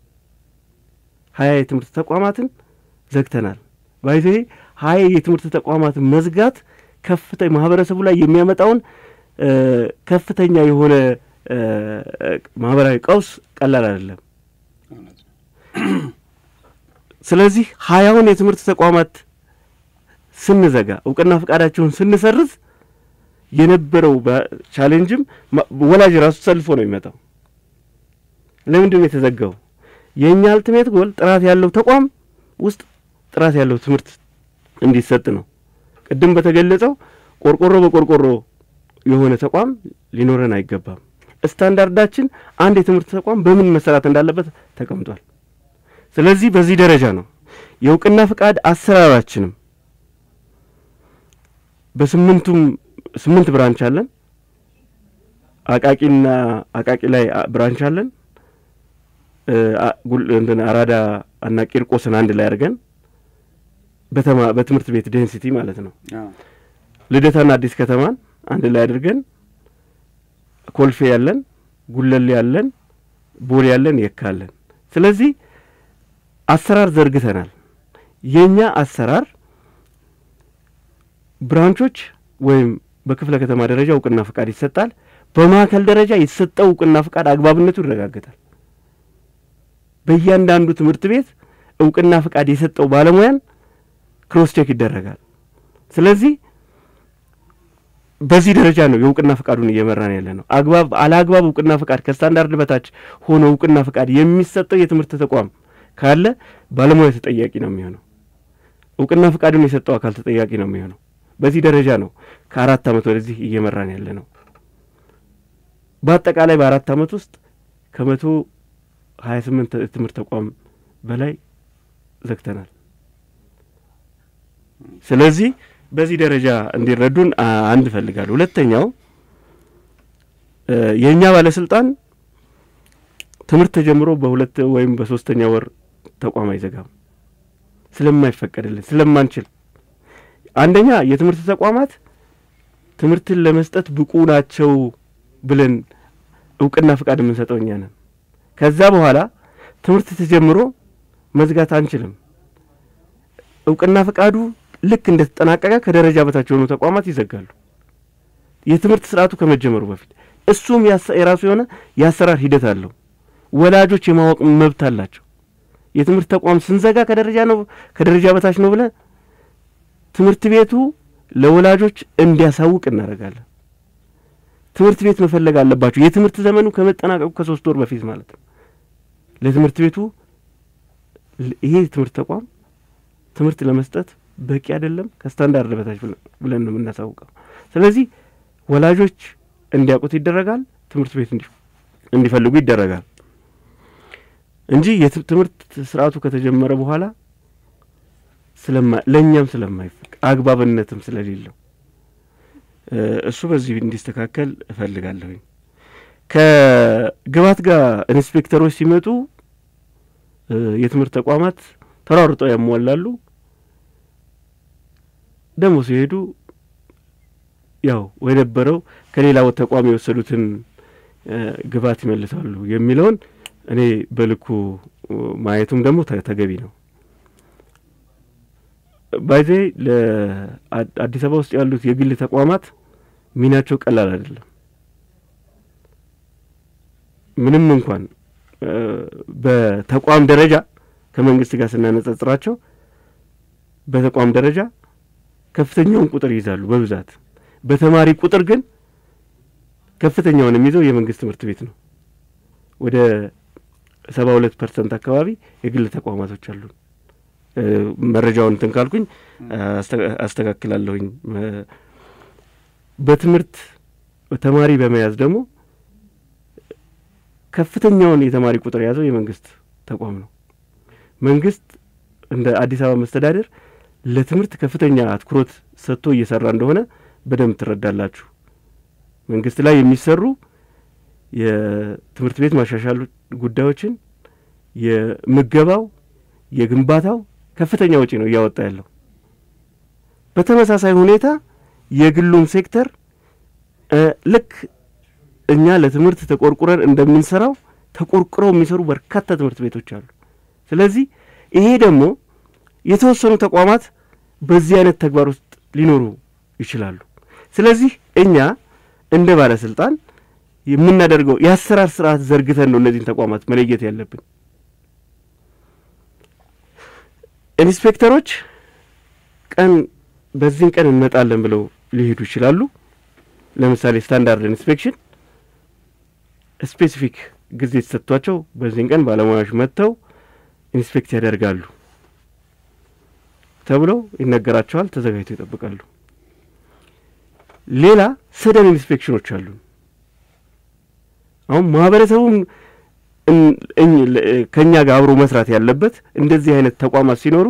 ሀያ የትምህርት ተቋማትን ዘግተናል። ባይዘ ሀያ የትምህርት ተቋማትን መዝጋት ከፍተ ማህበረሰቡ ላይ የሚያመጣውን ከፍተኛ የሆነ ማህበራዊ ቀውስ ቀላል አይደለም። ስለዚህ ሀያውን የትምህርት ተቋማት ስንዘጋ እውቅና ፈቃዳቸውን ስንሰርዝ የነበረው ቻሌንጅም ወላጅ ራሱ ሰልፎ ነው የሚመጣው። ለምንድን ነው የተዘጋው? የእኛ አልቲሜት ጎል ጥራት ያለው ተቋም ውስጥ ጥራት ያለው ትምህርት እንዲሰጥ ነው። ቅድም በተገለጸው ቆርቆሮ በቆርቆሮ የሆነ ተቋም ሊኖረን አይገባም። ስታንዳርዳችን አንድ የትምህርት ተቋም በምን መሰራት እንዳለበት ተቀምጧል። ስለዚህ በዚህ ደረጃ ነው የእውቅና ፍቃድ አሰራራችንም በስምንቱም ስምንት ብራንች አለን። አቃቂና አቃቂ ላይ ብራንች አለን። እንትን አራዳ እና ቂርቆስን አንድ ላይ አድርገን በተማ በትምህርት ቤት ዴንሲቲ ማለት ነው። ልደታና አዲስ ከተማን አንድ ላይ አድርገን ኮልፌ ያለን፣ ጉለሌ ያለን፣ ቦሌ ያለን፣ የካ አለን። ስለዚህ አሰራር ዘርግተናል። የእኛ አሰራር ብራንቾች ወይም በክፍለ ከተማ ደረጃ እውቅና ፍቃድ ይሰጣል። በማዕከል ደረጃ የተሰጠው እውቅና ፍቃድ አግባብነቱ ይረጋገጣል። በእያንዳንዱ ትምህርት ቤት እውቅና ፍቃድ የሰጠው ባለሙያን ክሮስ ቼክ ይደረጋል። ስለዚህ በዚህ ደረጃ ነው የእውቅና ፍቃዱን እየመራን ያለ ነው። አግባብ አለአግባብ እውቅና ፍቃድ ከስታንዳርድ በታች ሆኖ እውቅና ፍቃድ የሚሰጠው የትምህርት ተቋም ካለ ባለሙያ ተጠያቂ ነው የሚሆነው። እውቅና ፍቃዱን የሰጠው አካል ተጠያቂ ነው የሚሆነው። በዚህ ደረጃ ነው ከአራት ዓመት ወደዚህ እየመራን ያለ ነው። በአጠቃላይ በአራት ዓመት ውስጥ ከመቶ ሀያ ስምንት ትምህርት ተቋም በላይ ዘግተናል። ስለዚህ በዚህ ደረጃ እንዲረዱን አንድ እፈልጋለሁ። ሁለተኛው የእኛ ባለስልጣን ትምህርት ተጀምሮ በሁለት ወይም በሶስተኛ ወር ተቋም አይዘጋም። ስለማይፈቀድልን ስለማንችል፣ አንደኛ የትምህርት ተቋማት ትምህርትን ለመስጠት ብቁ ናቸው ብለን እውቅና ፍቃድ የምንሰጠው እኛ ነን። ከዛ በኋላ ትምህርት ተጀምሮ መዝጋት አንችልም። እውቅና ፍቃዱ ልክ እንደ ተጠናቀቀ ከደረጃ በታች የሆኑ ተቋማት ይዘጋሉ። የትምህርት ስርዓቱ ከመጀመሩ በፊት እሱም የራሱ የሆነ የአሰራር ሂደት አለው። ወላጆች የማወቅ መብት አላቸው። የትምህርት ተቋም ስንዘጋ ከደረጃ ነው ከደረጃ በታች ነው ብለን ትምህርት ቤቱ ለወላጆች እንዲያሳውቅ እናደርጋለን። ትምህርት ቤት መፈለግ አለባቸው። የትምህርት ዘመኑ ከመጠናቀቁ ከሶስት ወር በፊት ማለት ነው። ለትምህርት ቤቱ ይሄ ትምህርት ተቋም ትምህርት ለመስጠት በቂ አይደለም፣ ከስታንዳርድ በታች ብለን ነው የምናሳውቀው። ስለዚህ ወላጆች እንዲያውቁት ይደረጋል፣ ትምህርት ቤት እንዲፈልጉ ይደረጋል እንጂ የትምህርት ስርዓቱ ከተጀመረ በኋላ ለእኛም ስለማይፈቅ አግባብነትም ስለሌለው እሱ በዚህ እንዲስተካከል እፈልጋለሁኝ። ከግባት ጋር ኢንስፔክተሮች ሲመጡ የትምህርት ተቋማት ተሯርጠው ያሟላሉ። ደግሞ ሲሄዱ ያው የነበረው ከሌላ ተቋም የወሰዱትን ግባት ይመልሳሉ የሚለውን እኔ በልኩ ማየቱም ደግሞ ተገቢ ነው። ባይዜ ለአዲስ አበባ ውስጥ ያሉት የግል ተቋማት ሚናቸው ቀላል አይደለም። ምንም እንኳን በተቋም ደረጃ ከመንግስት ጋር ስናነጻጽራቸው በተቋም ደረጃ ከፍተኛውን ቁጥር ይይዛሉ በብዛት በተማሪ ቁጥር ግን ከፍተኛውን የሚይዘው የመንግስት ትምህርት ቤት ነው። ወደ ሰባ ሁለት ፐርሰንት አካባቢ የግል ተቋማቶች አሉ። መረጃውን እንትን ካልኩኝ አስተካክላለሁኝ። በትምህርት ተማሪ በመያዝ ደግሞ ከፍተኛውን የተማሪ ቁጥር የያዘው የመንግስት ተቋም ነው። መንግስት እንደ አዲስ አበባ መስተዳደር ለትምህርት ከፍተኛ አትኩሮት ሰጥቶ እየሰራ እንደሆነ በደንብ ትረዳላችሁ። መንግስት ላይ የሚሰሩ የትምህርት ቤት ማሻሻሉ ጉዳዮችን የምገባው፣ የግንባታው ከፍተኛ ወጪ ነው እያወጣ ያለው። በተመሳሳይ ሁኔታ የግሉም ሴክተር ልክ እኛ ለትምህርት ተቆርቁረን እንደምንሰራው ተቆርቁረው የሚሰሩ በርካታ ትምህርት ቤቶች አሉ። ስለዚህ ይሄ ደግሞ የተወሰኑ ተቋማት በዚህ አይነት ተግባር ውስጥ ሊኖሩ ይችላሉ። ስለዚህ እኛ እንደ ባለስልጣን የምናደርገው የአሰራር ስርዓት ዘርግተን ነው እነዚህን ተቋማት መለየት ያለብን። ኢንስፔክተሮች ቀን በዚህን ቀን እንመጣለን ብለው ሊሄዱ ይችላሉ። ለምሳሌ ስታንዳርድ ኢንስፔክሽን ስፔሲፊክ ጊዜ ተሰጥቷቸው በዚህን ቀን ባለሙያዎች መጥተው ኢንስፔክት ያደርጋሉ ተብለው ይነገራቸዋል። ተዘጋጅተው ይጠብቃሉ። ሌላ ሰደን ኢንስፔክሽኖች አሉ። አሁን ማህበረሰቡም ከእኛ ጋር አብሮ መስራት ያለበት እንደዚህ አይነት ተቋማት ሲኖሩ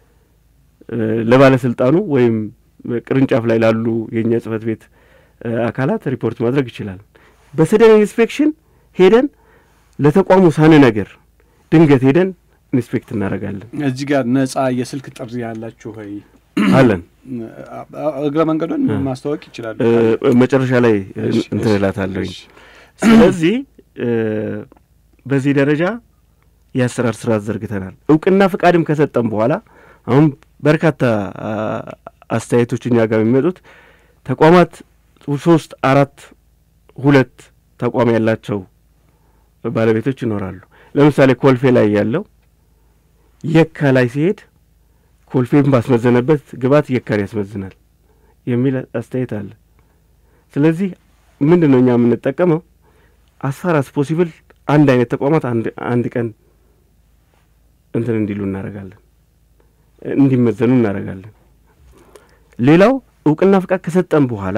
ለባለስልጣኑ ወይም ቅርንጫፍ ላይ ላሉ የእኛ ጽህፈት ቤት አካላት ሪፖርት ማድረግ ይችላል። በሰደን ኢንስፔክሽን ሄደን ለተቋሙ ሳን ነገር ድንገት ሄደን ኢንስፔክት እናደርጋለን። እዚህ ጋር ነጻ የስልክ ጥሪ ያላችሁ ወይ? አለን። እግረ መንገዱን ማስታወቅ ይችላሉ። መጨረሻ ላይ እንትን እላታለሁኝ። ስለዚህ በዚህ ደረጃ የአሰራር ስርዓት ዘርግተናል። እውቅና ፍቃድም ከሰጠን በኋላ አሁን በርካታ አስተያየቶች እኛ ጋር የሚመጡት ተቋማት ሶስት አራት ሁለት ተቋም ያላቸው ባለቤቶች ይኖራሉ። ለምሳሌ ኮልፌ ላይ ያለው የካ ላይ ሲሄድ ኮልፌን ባስመዘነበት ግብዓት የካን ያስመዝናል የሚል አስተያየት አለ። ስለዚህ ምንድን ነው እኛ የምንጠቀመው አስፋር አስ ፖሲብል አንድ አይነት ተቋማት አንድ ቀን እንትን እንዲሉ እናደርጋለን፣ እንዲመዘኑ እናደርጋለን። ሌላው እውቅና ፍቃድ ከሰጠን በኋላ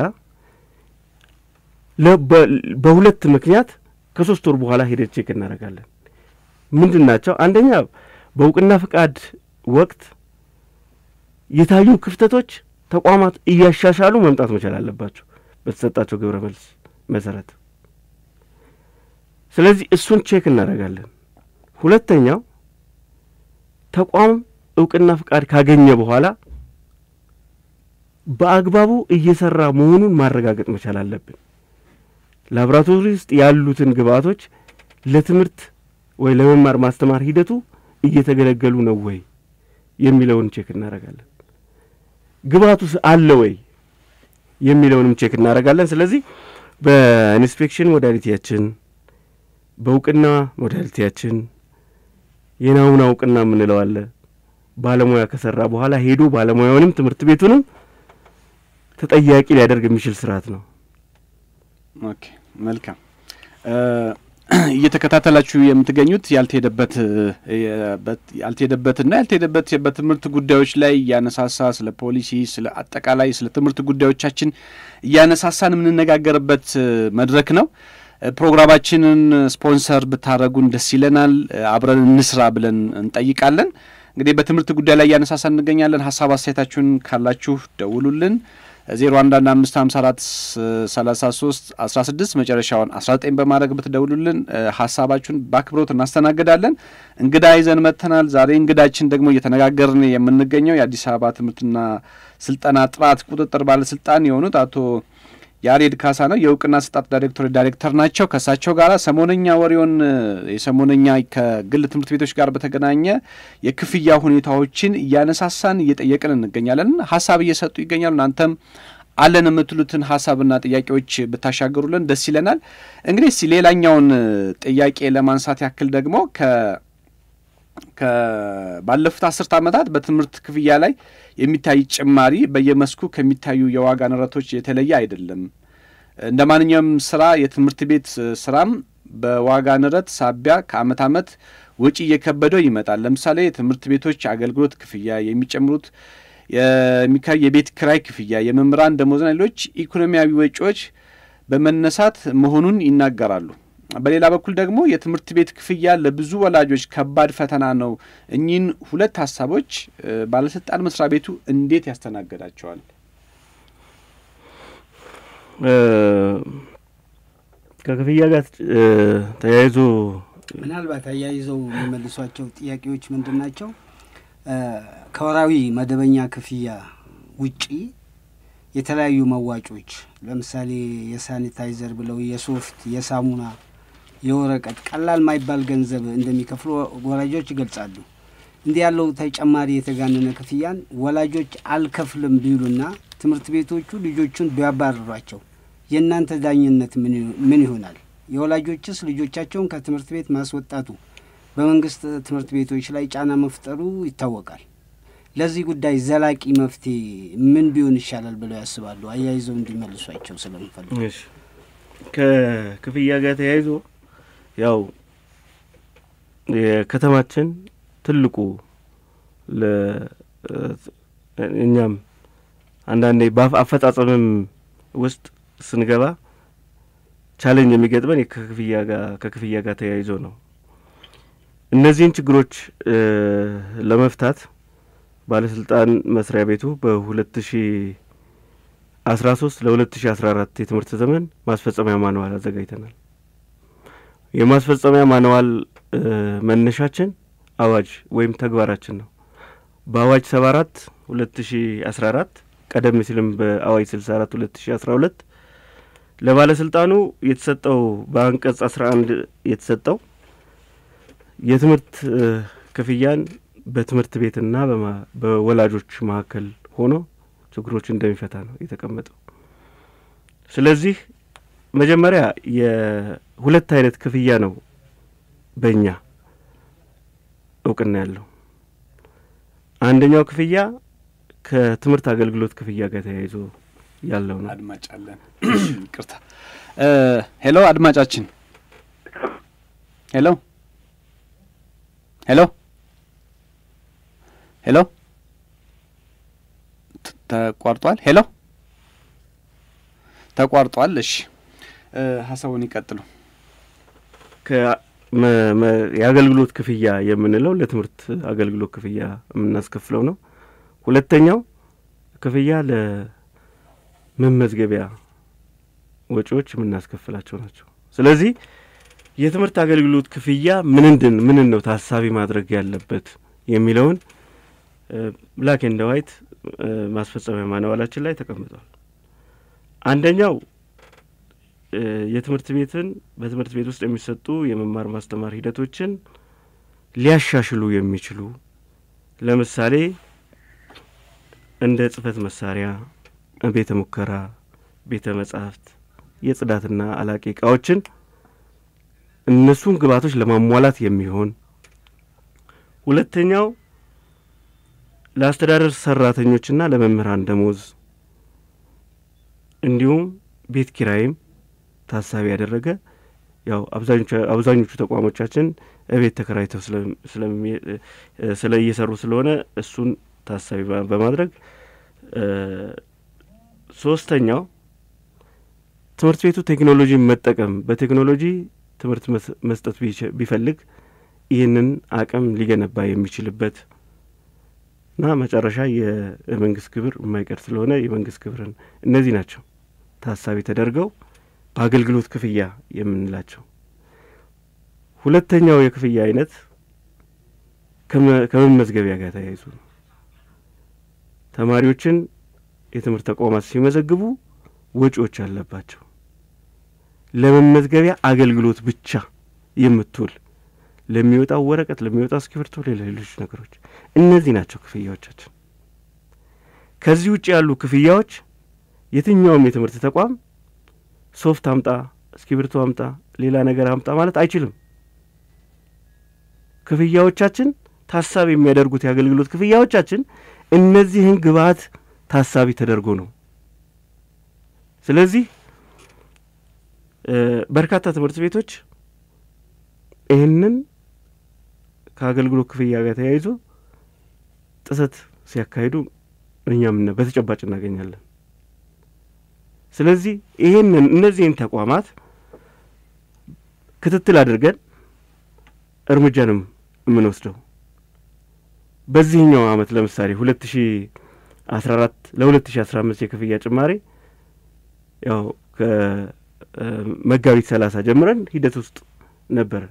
በሁለት ምክንያት ከሶስት ወር በኋላ ሄደን ቼክ እናደርጋለን። ምንድን ናቸው? አንደኛ በእውቅና ፍቃድ ወቅት የታዩ ክፍተቶች ተቋማት እያሻሻሉ መምጣት መቻል አለባቸው በተሰጣቸው ግብረ መልስ መሰረት። ስለዚህ እሱን ቼክ እናደርጋለን። ሁለተኛው ተቋም እውቅና ፍቃድ ካገኘ በኋላ በአግባቡ እየሰራ መሆኑን ማረጋገጥ መቻል አለብን። ላቦራቶሪ ውስጥ ያሉትን ግብአቶች ለትምህርት ወይ ለመማር ማስተማር ሂደቱ እየተገለገሉ ነው ወይ የሚለውን ቼክ እናደርጋለን። ግብአቱ አለ ወይ የሚለውንም ቼክ እናደርጋለን። ስለዚህ በኢንስፔክሽን ሞዳሊቲያችን፣ በእውቅና ሞዳሊቲያችን የናሙና እውቅና የምንለው አለ። ባለሙያ ከሰራ በኋላ ሄዶ ባለሙያውንም ትምህርት ቤቱንም ተጠያቂ ሊያደርግ የሚችል ስርዓት ነው። ኦኬ፣ መልካም እየተከታተላችሁ የምትገኙት ያልተሄደበት ያልተሄደበትና ያልተሄደበት በትምህርት ጉዳዮች ላይ እያነሳሳ ስለ ፖሊሲ፣ ስለ አጠቃላይ ስለ ትምህርት ጉዳዮቻችን እያነሳሳን የምንነጋገርበት መድረክ ነው። ፕሮግራማችንን ስፖንሰር ብታደረጉን ደስ ይለናል። አብረን እንስራ ብለን እንጠይቃለን። እንግዲህ በትምህርት ጉዳይ ላይ እያነሳሳን እንገኛለን። ሀሳብ አስተያየታችሁን ካላችሁ ደውሉልን። ዜሮ አንድ አንድ አምስት ሀምሳ አራት ሰላሳ ሶስት አስራ ስድስት መጨረሻውን አስራ ዘጠኝ በማድረግ ብትደውሉልን ሀሳባችሁን በአክብሮት እናስተናግዳለን። እንግዳ ይዘን መጥተናል። ዛሬ እንግዳችን ደግሞ እየተነጋገርን የምንገኘው የአዲስ አበባ ትምህርትና ስልጠና ጥራት ቁጥጥር ባለስልጣን የሆኑት አቶ ያሬድ ካሳ ነው። የእውቅና ስጣት ዳይሬክቶሬት ዳይሬክተር ናቸው። ከእሳቸው ጋር ሰሞነኛ ወሬውን የሰሞነኛ ከግል ትምህርት ቤቶች ጋር በተገናኘ የክፍያ ሁኔታዎችን እያነሳሳን እየጠየቅን እንገኛለን። ሀሳብ እየሰጡ ይገኛሉ። እናንተም አለን የምትሉትን ሀሳብና ጥያቄዎች ብታሻገሩልን ደስ ይለናል። እንግዲህ እስቲ ሌላኛውን ጥያቄ ለማንሳት ያክል ደግሞ ባለፉት አስርት ዓመታት በትምህርት ክፍያ ላይ የሚታይ ጭማሪ በየመስኩ ከሚታዩ የዋጋ ንረቶች የተለየ አይደለም። እንደ ማንኛውም ስራ የትምህርት ቤት ስራም በዋጋ ንረት ሳቢያ ከአመት አመት ወጪ እየከበደው ይመጣል። ለምሳሌ የትምህርት ቤቶች አገልግሎት ክፍያ የሚጨምሩት የቤት ክራይ ክፍያ፣ የመምህራን ደሞዝና ሌሎች ኢኮኖሚያዊ ወጪዎች በመነሳት መሆኑን ይናገራሉ። በሌላ በኩል ደግሞ የትምህርት ቤት ክፍያ ለብዙ ወላጆች ከባድ ፈተና ነው። እኚህን ሁለት ሀሳቦች ባለስልጣን መስሪያ ቤቱ እንዴት ያስተናገዳቸዋል? ከክፍያ ጋር ተያይዞ ምናልባት አያይዘው የሚመልሷቸው ጥያቄዎች ምንድን ናቸው? ከወራዊ መደበኛ ክፍያ ውጪ የተለያዩ መዋጮች ለምሳሌ የሳኒታይዘር ብለው የሶፍት፣ የሳሙና፣ የወረቀት ቀላል ማይባል ገንዘብ እንደሚከፍሉ ወላጆች ይገልጻሉ። እንዲህ ያለው ተጨማሪ የተጋነነ ክፍያን ወላጆች አልከፍልም ቢሉና ትምህርት ቤቶቹ ልጆቹን ቢያባርሯቸው የእናንተ ዳኝነት ምን ይሆናል? የወላጆችስ ልጆቻቸውን ከትምህርት ቤት ማስወጣቱ በመንግስት ትምህርት ቤቶች ላይ ጫና መፍጠሩ ይታወቃል። ለዚህ ጉዳይ ዘላቂ መፍትሄ ምን ቢሆን ይሻላል ብለው ያስባሉ? አያይዘው እንዲመልሷቸው ስለምፈልግ። ከክፍያ ጋር ተያይዞ ያው የከተማችን ትልቁ እኛም አንዳንዴ አፈጻጸምም ውስጥ ስንገባ ቻሌንጅ የሚገጥመን ከክፍያ ጋር ከክፍያ ጋር ተያይዞ ነው። እነዚህን ችግሮች ለመፍታት ባለስልጣን መስሪያ ቤቱ በሁለት ሺ አስራ ሶስት ለሁለት ሺ አስራ አራት የትምህርት ዘመን ማስፈጸሚያ ማንዋል አዘጋጅተናል። የማስፈጸሚያ ማንዋል መነሻችን አዋጅ ወይም ተግባራችን ነው። በአዋጅ ሰባ አራት ሁለት ሺ አስራ አራት ቀደም ሲልም በአዋጅ ስልሳ አራት ሁለት ሺ አስራ ሁለት ለባለስልጣኑ የተሰጠው በአንቀጽ አስራ አንድ የተሰጠው የትምህርት ክፍያን በትምህርት ቤትና በወላጆች መካከል ሆኖ ችግሮች እንደሚፈታ ነው የተቀመጠው። ስለዚህ መጀመሪያ የሁለት አይነት ክፍያ ነው በእኛ እውቅና ያለው። አንደኛው ክፍያ ከትምህርት አገልግሎት ክፍያ ጋር ተያይዞ ያለው ነው። አድማጭ አለን። ይቅርታ። ሄሎ፣ አድማጫችን። ሄሎ፣ ሄሎ፣ ሄሎ፣ ተቋርጧል። ሄሎ፣ ተቋርጧል። እሺ፣ ሀሳቡን ይቀጥሉ። የአገልግሎት ክፍያ የምንለው ለትምህርት አገልግሎት ክፍያ የምናስከፍለው ነው። ሁለተኛው ክፍያ ለመመዝገቢያ ወጪዎች የምናስከፍላቸው ናቸው። ስለዚህ የትምህርት አገልግሎት ክፍያ ምንድን ምንን ነው ታሳቢ ማድረግ ያለበት የሚለውን ብላክ ኤንድ ዋይት ማስፈጸሚያ ማንዋላችን ላይ ተቀምጧል። አንደኛው የትምህርት ቤትን በትምህርት ቤት ውስጥ የሚሰጡ የመማር ማስተማር ሂደቶችን ሊያሻሽሉ የሚችሉ ለምሳሌ እንደ ጽህፈት መሳሪያ፣ ቤተ ሙከራ፣ ቤተ መጻሕፍት፣ የጽዳትና አላቂ እቃዎችን እነሱን ግብዓቶች ለማሟላት የሚሆን ሁለተኛው ለአስተዳደር ሰራተኞችና ለመምህራን ደሞዝ እንዲሁም ቤት ኪራይም ታሳቢ ያደረገ ያው አብዛኞቹ ተቋሞቻችን እቤት ተከራይተው ስለ እየሰሩ ስለሆነ እሱን ታሳቢ በማድረግ ሶስተኛው ትምህርት ቤቱ ቴክኖሎጂን መጠቀም በቴክኖሎጂ ትምህርት መስጠት ቢፈልግ ይህንን አቅም ሊገነባ የሚችልበት እና መጨረሻ የመንግስት ግብር የማይቀር ስለሆነ የመንግስት ግብርን እነዚህ ናቸው ታሳቢ ተደርገው በአገልግሎት ክፍያ የምንላቸው። ሁለተኛው የክፍያ አይነት ከመመዝገቢያ ጋር ተያይዞ ነው። ተማሪዎችን የትምህርት ተቋማት ሲመዘግቡ ወጪዎች አለባቸው። ለመመዝገቢያ አገልግሎት ብቻ የምትውል ለሚወጣው ወረቀት፣ ለሚወጣው እስክሪብቶ፣ ሌሎች ነገሮች እነዚህ ናቸው ክፍያዎቻችን። ከዚህ ውጭ ያሉ ክፍያዎች የትኛውም የትምህርት ተቋም ሶፍት አምጣ፣ እስክሪብቶ አምጣ፣ ሌላ ነገር አምጣ ማለት አይችልም። ክፍያዎቻችን ታሳቢ የሚያደርጉት የአገልግሎት ክፍያዎቻችን እነዚህን ግብዓት ታሳቢ ተደርጎ ነው። ስለዚህ በርካታ ትምህርት ቤቶች ይህንን ከአገልግሎት ክፍያ ጋር ተያይዞ ጥሰት ሲያካሂዱ እኛም በተጨባጭ እናገኛለን። ስለዚህ ይህንን እነዚህን ተቋማት ክትትል አድርገን እርምጃንም የምንወስደው በዚህኛው አመት ለምሳሌ ሁለት ሺ አስራ አራት ለሁለት ሺ አስራ አምስት የክፍያ ጭማሪ ያው ከመጋቢት ሰላሳ ጀምረን ሂደት ውስጥ ነበረ።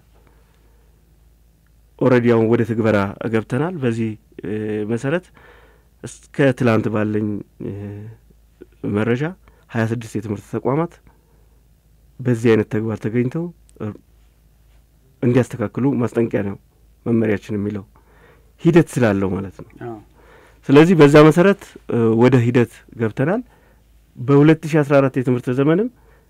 ኦልሬዲ አሁን ወደ ትግበራ ገብተናል። በዚህ መሰረት እስከ ትላንት ባለኝ መረጃ ሀያ ስድስት የትምህርት ተቋማት በዚህ አይነት ተግባር ተገኝተው እንዲያስተካክሉ ማስጠንቀቂያ ነው መመሪያችን የሚለው ሂደት ስላለው ማለት ነው። ስለዚህ በዛ መሰረት ወደ ሂደት ገብተናል። በሁለት ሺ አስራ አራት የትምህርት ዘመንም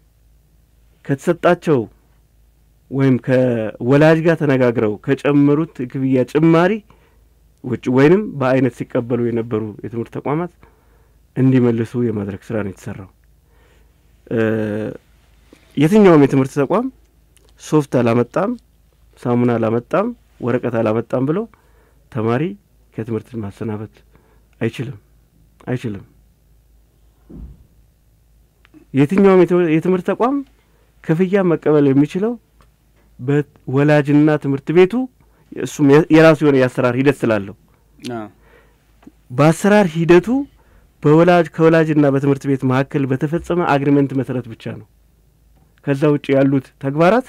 ከተሰጣቸው ወይም ከወላጅ ጋር ተነጋግረው ከጨመሩት ክፍያ ጭማሪ ውጭ ወይንም በአይነት ሲቀበሉ የነበሩ የትምህርት ተቋማት እንዲመልሱ የማድረግ ስራ ነው የተሰራው። የትኛውም የትምህርት ተቋም ሶፍት አላመጣም፣ ሳሙና አላመጣም፣ ወረቀት አላመጣም ብሎ ተማሪ ከትምህርት ማሰናበት አይችልም አይችልም። የትኛውም የትምህርት ተቋም ክፍያ መቀበል የሚችለው በወላጅና ትምህርት ቤቱ እሱም የራሱ የሆነ የአሰራር ሂደት ስላለው በአሰራር ሂደቱ በወላጅ ከወላጅና በትምህርት ቤት መካከል በተፈጸመ አግሪመንት መሰረት ብቻ ነው። ከዛ ውጭ ያሉት ተግባራት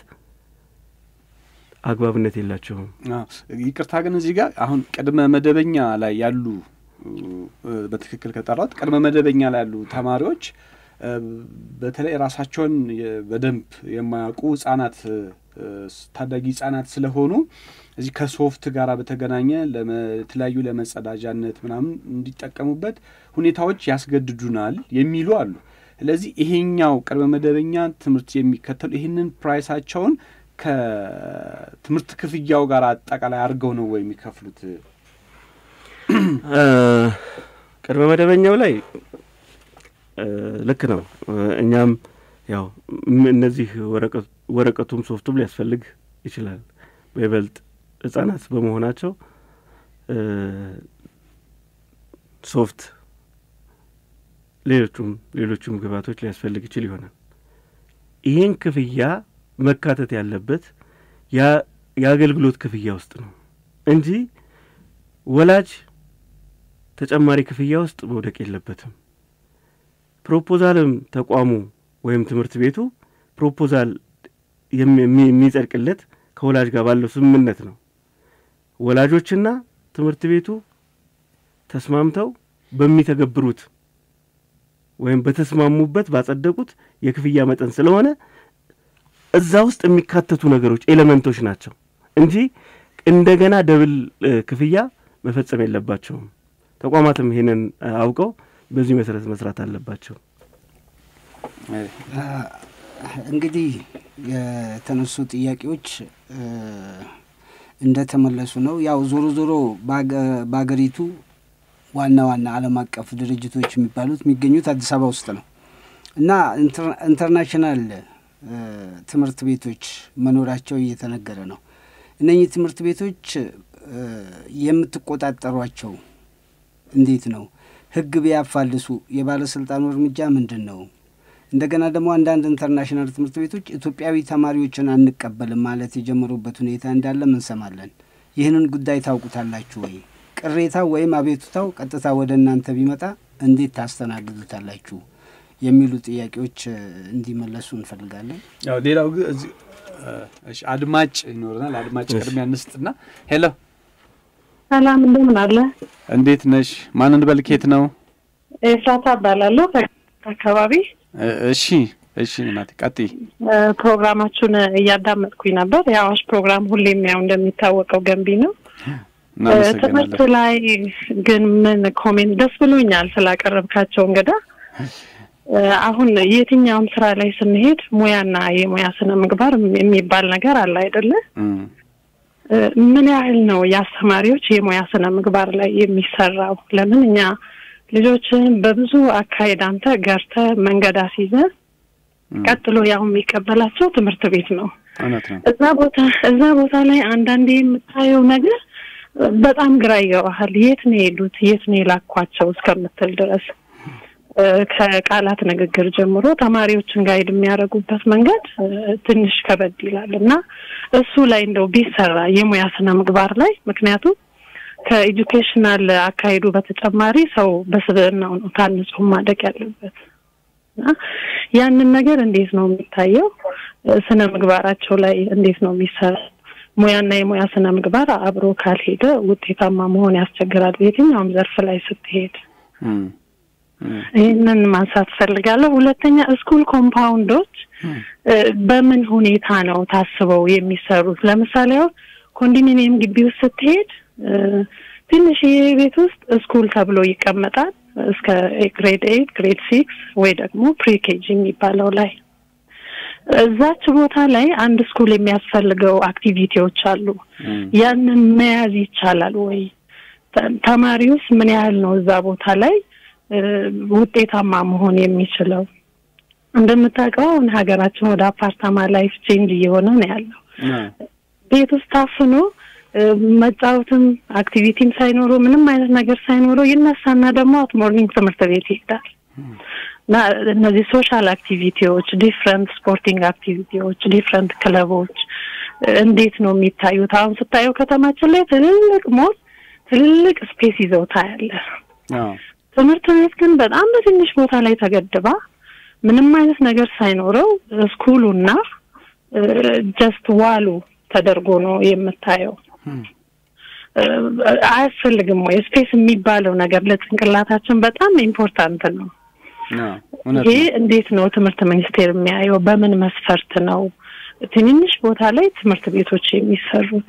አግባብነት የላቸውም። ይቅርታ ግን እዚህ ጋር አሁን ቅድመ መደበኛ ላይ ያሉ በትክክል ከጠራት ቅድመ መደበኛ ላይ ያሉ ተማሪዎች በተለይ ራሳቸውን በደንብ የማያውቁ ህጻናት ታዳጊ ህጻናት ስለሆኑ እዚህ ከሶፍት ጋር በተገናኘ ለተለያዩ ለመጸዳጃነት ምናምን እንዲጠቀሙበት ሁኔታዎች ያስገድዱናል የሚሉ አሉ። ስለዚህ ይሄኛው ቅድመ መደበኛ ትምህርት የሚከተሉ ይህንን ፕራይሳቸውን ከትምህርት ክፍያው ጋር አጠቃላይ አድርገው ነው ወይ የሚከፍሉት? ቅድመ መደበኛው ላይ ልክ ነው። እኛም ያው እነዚህ ወረቀቱም ሶፍቱም ሊያስፈልግ ይችላል። በይበልጥ ህጻናት በመሆናቸው ሶፍት፣ ሌሎቹም ሌሎቹም ግብዓቶች ሊያስፈልግ ይችል ይሆናል። ይህን ክፍያ መካተት ያለበት የአገልግሎት ክፍያ ውስጥ ነው እንጂ ወላጅ ተጨማሪ ክፍያ ውስጥ መውደቅ የለበትም። ፕሮፖዛልም ተቋሙ ወይም ትምህርት ቤቱ ፕሮፖዛል የሚጸድቅለት ከወላጅ ጋር ባለው ስምምነት ነው። ወላጆችና ትምህርት ቤቱ ተስማምተው በሚተገብሩት ወይም በተስማሙበት ባጸደቁት የክፍያ መጠን ስለሆነ እዛ ውስጥ የሚካተቱ ነገሮች ኤሌመንቶች ናቸው እንጂ እንደገና ደብል ክፍያ መፈጸም የለባቸውም። ተቋማትም ይሄንን አውቀው በዚህ መሰረት መስራት አለባቸው። እንግዲህ የተነሱ ጥያቄዎች እንደተመለሱ ነው። ያው ዞሮ ዞሮ በሀገሪቱ ዋና ዋና ዓለም አቀፍ ድርጅቶች የሚባሉት የሚገኙት አዲስ አበባ ውስጥ ነው እና ኢንተርናሽናል ትምህርት ቤቶች መኖራቸው እየተነገረ ነው። እነኚህ ትምህርት ቤቶች የምትቆጣጠሯቸው እንዴት ነው? ሕግ ቢያፋልሱ የባለስልጣኑ እርምጃ ምንድን ነው? እንደገና ደግሞ አንዳንድ ኢንተርናሽናል ትምህርት ቤቶች ኢትዮጵያዊ ተማሪዎችን አንቀበልም ማለት የጀመሩበት ሁኔታ እንዳለ እንሰማለን። ይህንን ጉዳይ ታውቁታላችሁ ወይ? ቅሬታው ወይም አቤቱታው ቀጥታ ወደ እናንተ ቢመጣ እንዴት ታስተናግዱታላችሁ? የሚሉ ጥያቄዎች እንዲመለሱ እንፈልጋለን። ያው ሌላው ግን እዚህ አድማጭ ይኖረናል። አድማጭ ቅድሚያ እንስጥና፣ ሄሎ፣ ሰላም እንደምን አለ? እንዴት ነሽ? ማንን በልኬት ነው? ኤፍራታ እባላለሁ አካባቢ። እሺ፣ እሺ እናቴ ቀጥይ። ፕሮግራማችሁን እያዳመጥኩኝ ነበር። የአዋሽ ፕሮግራም ሁሌም ያው እንደሚታወቀው ገንቢ ነው። ትምህርት ላይ ግን ምን ኮሜንት ደስ ብሎኛል ስላቀረብካቸው እንግዳ አሁን የትኛውም ስራ ላይ ስንሄድ ሙያና የሙያ ስነ ምግባር የሚባል ነገር አለ አይደለ? ምን ያህል ነው የአስተማሪዎች የሙያ ስነ ምግባር ላይ የሚሰራው? ለምን እኛ ልጆችን በብዙ አካሄድ አንተ ገርተ መንገድ አስይዘ ቀጥሎ ያው የሚቀበላቸው ትምህርት ቤት ነው። እዛ ቦታ እዛ ቦታ ላይ አንዳንዴ የምታየው ነገር በጣም ግራ ይገባሃል። የት ነው የሄዱት? የት ነው የላኳቸው እስከምትል ድረስ ከቃላት ንግግር ጀምሮ ተማሪዎችን ጋይድ የሚያደርጉበት መንገድ ትንሽ ከበድ ይላል እና እሱ ላይ እንደው ቢሰራ የሙያ ስነ ምግባር ላይ ምክንያቱም ከኤጁኬሽናል አካሄዱ በተጨማሪ ሰው በስብዕናው ነው ታንጾ ማደግ ያለበት እና ያንን ነገር እንዴት ነው የሚታየው? ስነ ምግባራቸው ላይ እንዴት ነው የሚሰራ? ሙያና የሙያ ስነ ምግባር አብሮ ካልሄደ ውጤታማ መሆን ያስቸግራል። የትኛውም ዘርፍ ላይ ስትሄድ ይህንን ማንሳት ፈልጋለሁ። ሁለተኛ ስኩል ኮምፓውንዶች በምን ሁኔታ ነው ታስበው የሚሰሩት? ለምሳሌ አሁን ኮንዶሚኒየም ግቢ ውስጥ ስትሄድ ትንሽዬ ቤት ውስጥ ስኩል ተብሎ ይቀመጣል እስከ ግሬድ ኤይት ግሬድ ሲክስ ወይ ደግሞ ፕሪኬጂ የሚባለው ላይ እዛች ቦታ ላይ አንድ ስኩል የሚያስፈልገው አክቲቪቲዎች አሉ። ያንን መያዝ ይቻላል ወይ? ተማሪውስ ምን ያህል ነው እዛ ቦታ ላይ ውጤታማ መሆን የሚችለው? እንደምታውቀው አሁን ሀገራችን ወደ አፓርታማ ላይፍ ቼንጅ እየሆነ ነው ያለው። ቤት ውስጥ ታፍኖ መጫወትም አክቲቪቲም ሳይኖረው ምንም አይነት ነገር ሳይኖረው ይነሳና ደግሞ አት ሞርኒንግ ትምህርት ቤት ይሄዳል። እና እነዚህ ሶሻል አክቲቪቲዎች፣ ዲፍረንት ስፖርቲንግ አክቲቪቲዎች፣ ዲፍረንት ክለቦች እንዴት ነው የሚታዩት? አሁን ስታየው ከተማችን ላይ ትልልቅ ሞል ትልልቅ ስፔስ ይዘው ታያለህ። ትምህርት ቤት ግን በጣም በትንሽ ቦታ ላይ ተገድባ ምንም አይነት ነገር ሳይኖረው ስኩሉና ጀስት ዋሉ ተደርጎ ነው የምታየው። አያስፈልግም ወይ ስፔስ የሚባለው ነገር ለጭንቅላታችን በጣም ኢምፖርታንት ነው። ይሄ እንዴት ነው ትምህርት ሚኒስቴር የሚያየው? በምን መስፈርት ነው ትንንሽ ቦታ ላይ ትምህርት ቤቶች የሚሰሩት?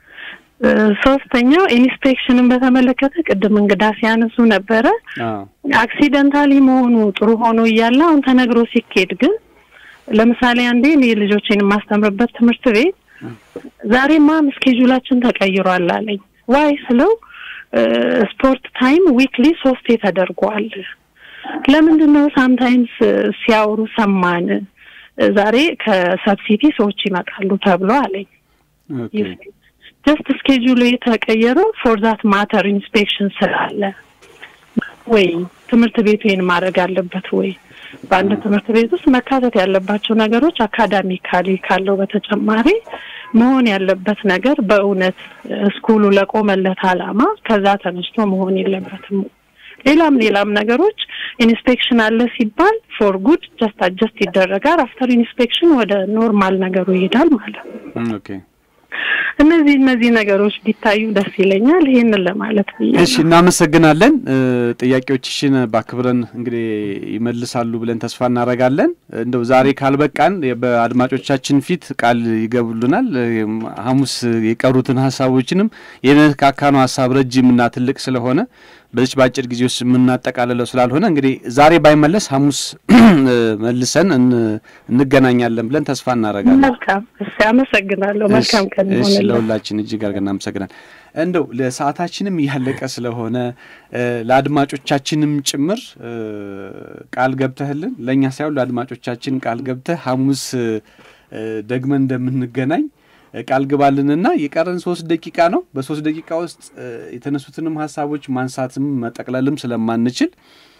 ሶስተኛው ኢንስፔክሽንን በተመለከተ ቅድም እንግዳ ሲያነሱ ነበረ። አክሲደንታሊ መሆኑ ጥሩ ሆኖ እያለ አሁን ተነግሮ ሲኬድ ግን ለምሳሌ አንዴ እኔ ልጆቼን የማስተምርበት ትምህርት ቤት ዛሬማ ስኬጁላችን ተቀይሯል አለኝ። ዋይ ስለው ስፖርት ታይም ዊክሊ ሶስቴ ተደርጓል። ለምንድን ነው ሳምታይምስ ሲያወሩ ሰማን ዛሬ ከሰብሲቲ ሰዎች ይመጣሉ ተብሎ አለኝ። ጀስት ስኬጁሉ የተቀየረው ፎር ዛት ማተር ኢንስፔክሽን ስላለ ወይ ትምህርት ቤቱ ይህን ማድረግ አለበት ወይ? በአንድ ትምህርት ቤት ውስጥ መካተት ያለባቸው ነገሮች አካዳሚካሊ ካለው በተጨማሪ መሆን ያለበት ነገር በእውነት ስኩሉ ለቆመለት ዓላማ ከዛ ተነስቶ መሆን የለበትም። ሌላም ሌላም ነገሮች ኢንስፔክሽን አለ ሲባል ፎር ጉድ ጀስት አጀስት ይደረጋል። አፍተር ኢንስፔክሽን ወደ ኖርማል ነገሩ ይሄዳል ማለት ነው። እነዚህ እነዚህ ነገሮች ቢታዩ ደስ ይለኛል። ይህንን ለማለት ብዬ እሺ፣ እናመሰግናለን። ጥያቄዎችሽን ባክብረን እንግዲህ ይመልሳሉ ብለን ተስፋ እናደርጋለን። እንደው ዛሬ ካልበቃን በአድማጮቻችን ፊት ቃል ይገቡልናል። ሐሙስ የቀሩትን ሀሳቦችንም የነካካነው ሀሳብ ረጅምና ትልቅ ስለሆነ በዚች በአጭር ጊዜ ውስጥ የምናጠቃልለው ስላልሆነ እንግዲህ ዛሬ ባይመለስ ሐሙስ መልሰን እንገናኛለን ብለን ተስፋ እናደርጋለን። መልካም እሺ፣ አመሰግናለሁ። መልካም ቀን እሺ፣ ለሁላችን እጅግ አድርገን እናመሰግናል። እንደው ለሰዓታችንም እያለቀ ስለሆነ ለአድማጮቻችንም ጭምር ቃል ገብተህልን ለእኛ ሳይሆን ለአድማጮቻችን ቃል ገብተህ ሐሙስ ደግመን እንደምንገናኝ ቃል ግባልንና የቀረን ሶስት ደቂቃ ነው። በሶስት ደቂቃ ውስጥ የተነሱትንም ሀሳቦች ማንሳትም መጠቅለልም ስለማንችል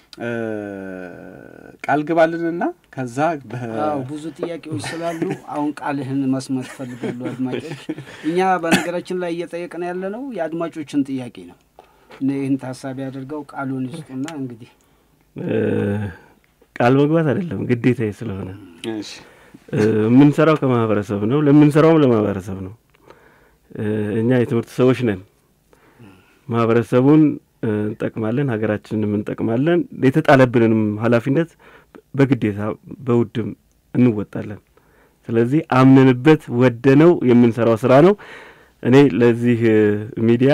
ቃል ግባልንና ከዛ ብዙ ጥያቄዎች ስላሉ አሁን ቃልህን መስማት ይፈልጋሉ አድማጮች። እኛ በነገራችን ላይ እየጠየቅን ያለ ነው የአድማጮችን ጥያቄ ነው። ይህን ታሳቢ አድርገው ቃሉን ይስጡና እንግዲህ ቃል መግባት አይደለም ግዴታዬ ስለሆነ የምንሰራው ከማህበረሰብ ነው። ለምንሰራውም ለማህበረሰብ ነው። እኛ የትምህርት ሰዎች ነን። ማህበረሰቡን እንጠቅማለን፣ ሀገራችንንም እንጠቅማለን። የተጣለብንንም ኃላፊነት በግዴታ በውድም እንወጣለን። ስለዚህ አምነንበት ወደነው የምንሰራው ስራ ነው። እኔ ለዚህ ሚዲያ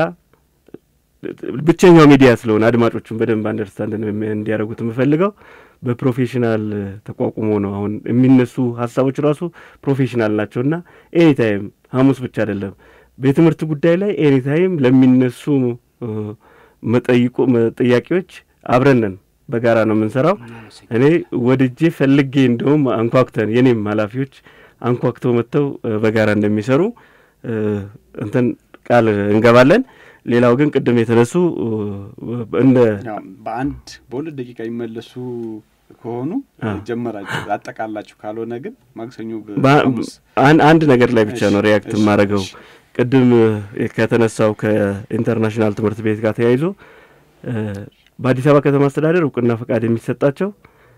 ብቸኛው ሚዲያ ስለሆነ አድማጮቹን በደንብ አንደርስታንድ እንዲያደርጉት የምፈልገው በፕሮፌሽናል ተቋቁሞ ነው። አሁን የሚነሱ ሀሳቦች ራሱ ፕሮፌሽናል ናቸውና ኤኒታይም ሐሙስ ብቻ አይደለም በትምህርት ጉዳይ ላይ ኤኒታይም ለሚነሱ መጠይቆ ጥያቄዎች አብረንን በጋራ ነው የምንሰራው። እኔ ወድጄ ፈልጌ እንደውም አንኳኩተን የኔም ኃላፊዎች አንኳኩተው መጥተው በጋራ እንደሚሰሩ እንትን ቃል እንገባለን። ሌላው ግን ቅድም የተነሱ እንደ በአንድ በሁለት ደቂቃ የሚመለሱ ከሆኑ ጀመራችሁ አጠቃላችሁ፣ ካልሆነ ግን ማክሰኞ አንድ ነገር ላይ ብቻ ነው ሪያክት የማደርገው። ቅድም ከተነሳው ከኢንተርናሽናል ትምህርት ቤት ጋር ተያይዞ በአዲስ አበባ ከተማ አስተዳደር እውቅና ፈቃድ የሚሰጣቸው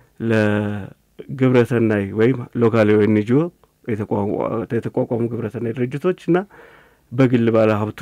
ለግብረሰናይ ወይም ሎካል ኤንጂኦ የተቋቋሙ ግብረሰናይ ድርጅቶች እና በግል ባለ ሀብቱ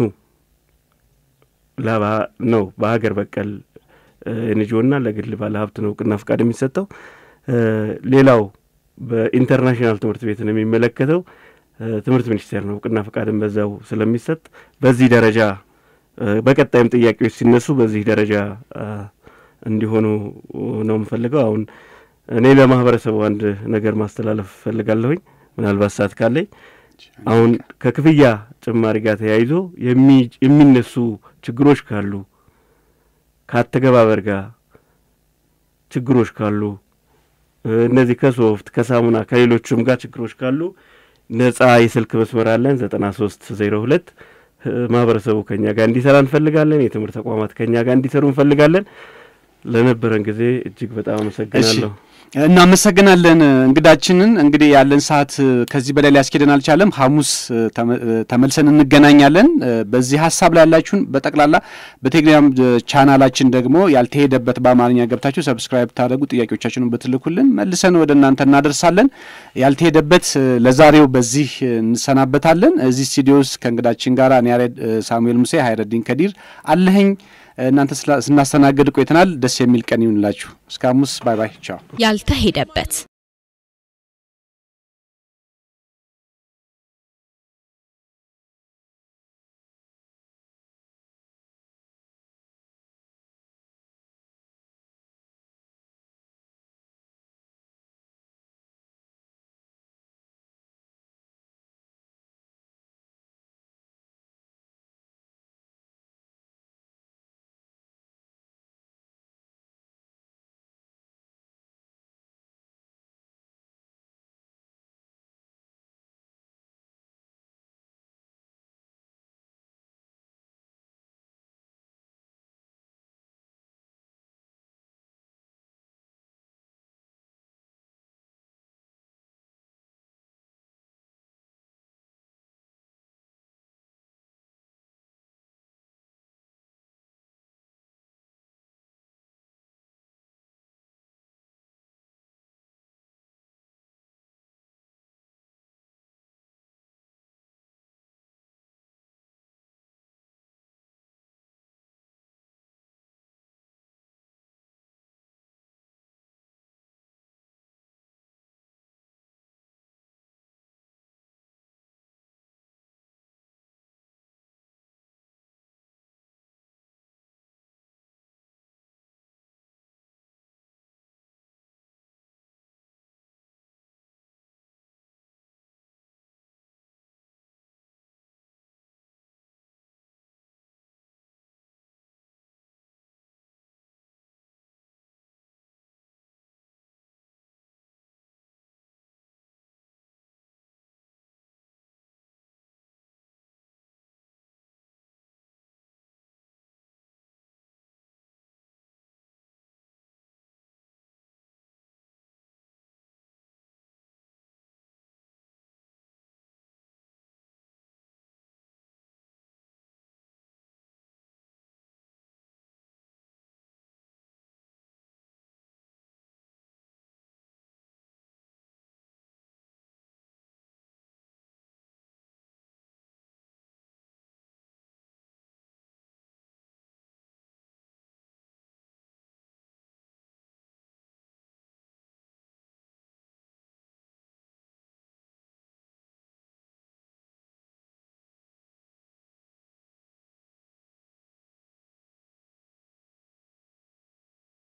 ላባ ነው በሀገር በቀል ኤንጂኦና ለግል ባለ ሀብት ነው እውቅና ፈቃድ የሚሰጠው። ሌላው በኢንተርናሽናል ትምህርት ቤትን የሚመለከተው ትምህርት ሚኒስቴር ነው እውቅና ፈቃድን በዛው ስለሚሰጥ በዚህ ደረጃ በቀጣይም ጥያቄዎች ሲነሱ በዚህ ደረጃ እንዲሆኑ ነው የምፈልገው። አሁን እኔ ለማህበረሰቡ አንድ ነገር ማስተላለፍ እፈልጋለሁኝ ምናልባት ሰዓት ካለኝ አሁን ከክፍያ ጭማሪ ጋር ተያይዞ የሚነሱ ችግሮች ካሉ ከአተገባበር ጋር ችግሮች ካሉ እነዚህ ከሶፍት ከሳሙና ከሌሎቹም ጋር ችግሮች ካሉ ነጻ የስልክ መስመር አለን ዘጠና ሶስት ዜሮ ሁለት ማህበረሰቡ ከኛ ጋር እንዲሰራ እንፈልጋለን። የትምህርት ተቋማት ከኛ ጋር እንዲሰሩ እንፈልጋለን። ለነበረን ጊዜ እጅግ በጣም አመሰግናለሁ። እናመሰግናለን እንግዳችንን። እንግዲህ ያለን ሰዓት ከዚህ በላይ ሊያስኬደን አልቻለም። ሐሙስ ተመልሰን እንገናኛለን። በዚህ ሀሳብ ላይ ያላችሁን በጠቅላላ በቴሌግራም ቻናላችን ደግሞ ያልተሄደበት በአማርኛ ገብታችሁ ሰብስክራይብ ታደረጉ ጥያቄዎቻችንን ብትልኩልን መልሰን ወደ እናንተ እናደርሳለን። ያልተሄደበት ለዛሬው በዚህ እንሰናበታለን። እዚህ ስቱዲዮ ውስጥ ከእንግዳችን ጋር እኔ ያሬድ ሳሙኤል ሙሴ፣ ሀይረዲን ከዲር አለኸኝ እናንተ ስናስተናግድ ቆይተናል። ደስ የሚል ቀን ይሁንላችሁ። እስከ ሐሙስ ባይ ባይ። ቻው። ያልተሄደበት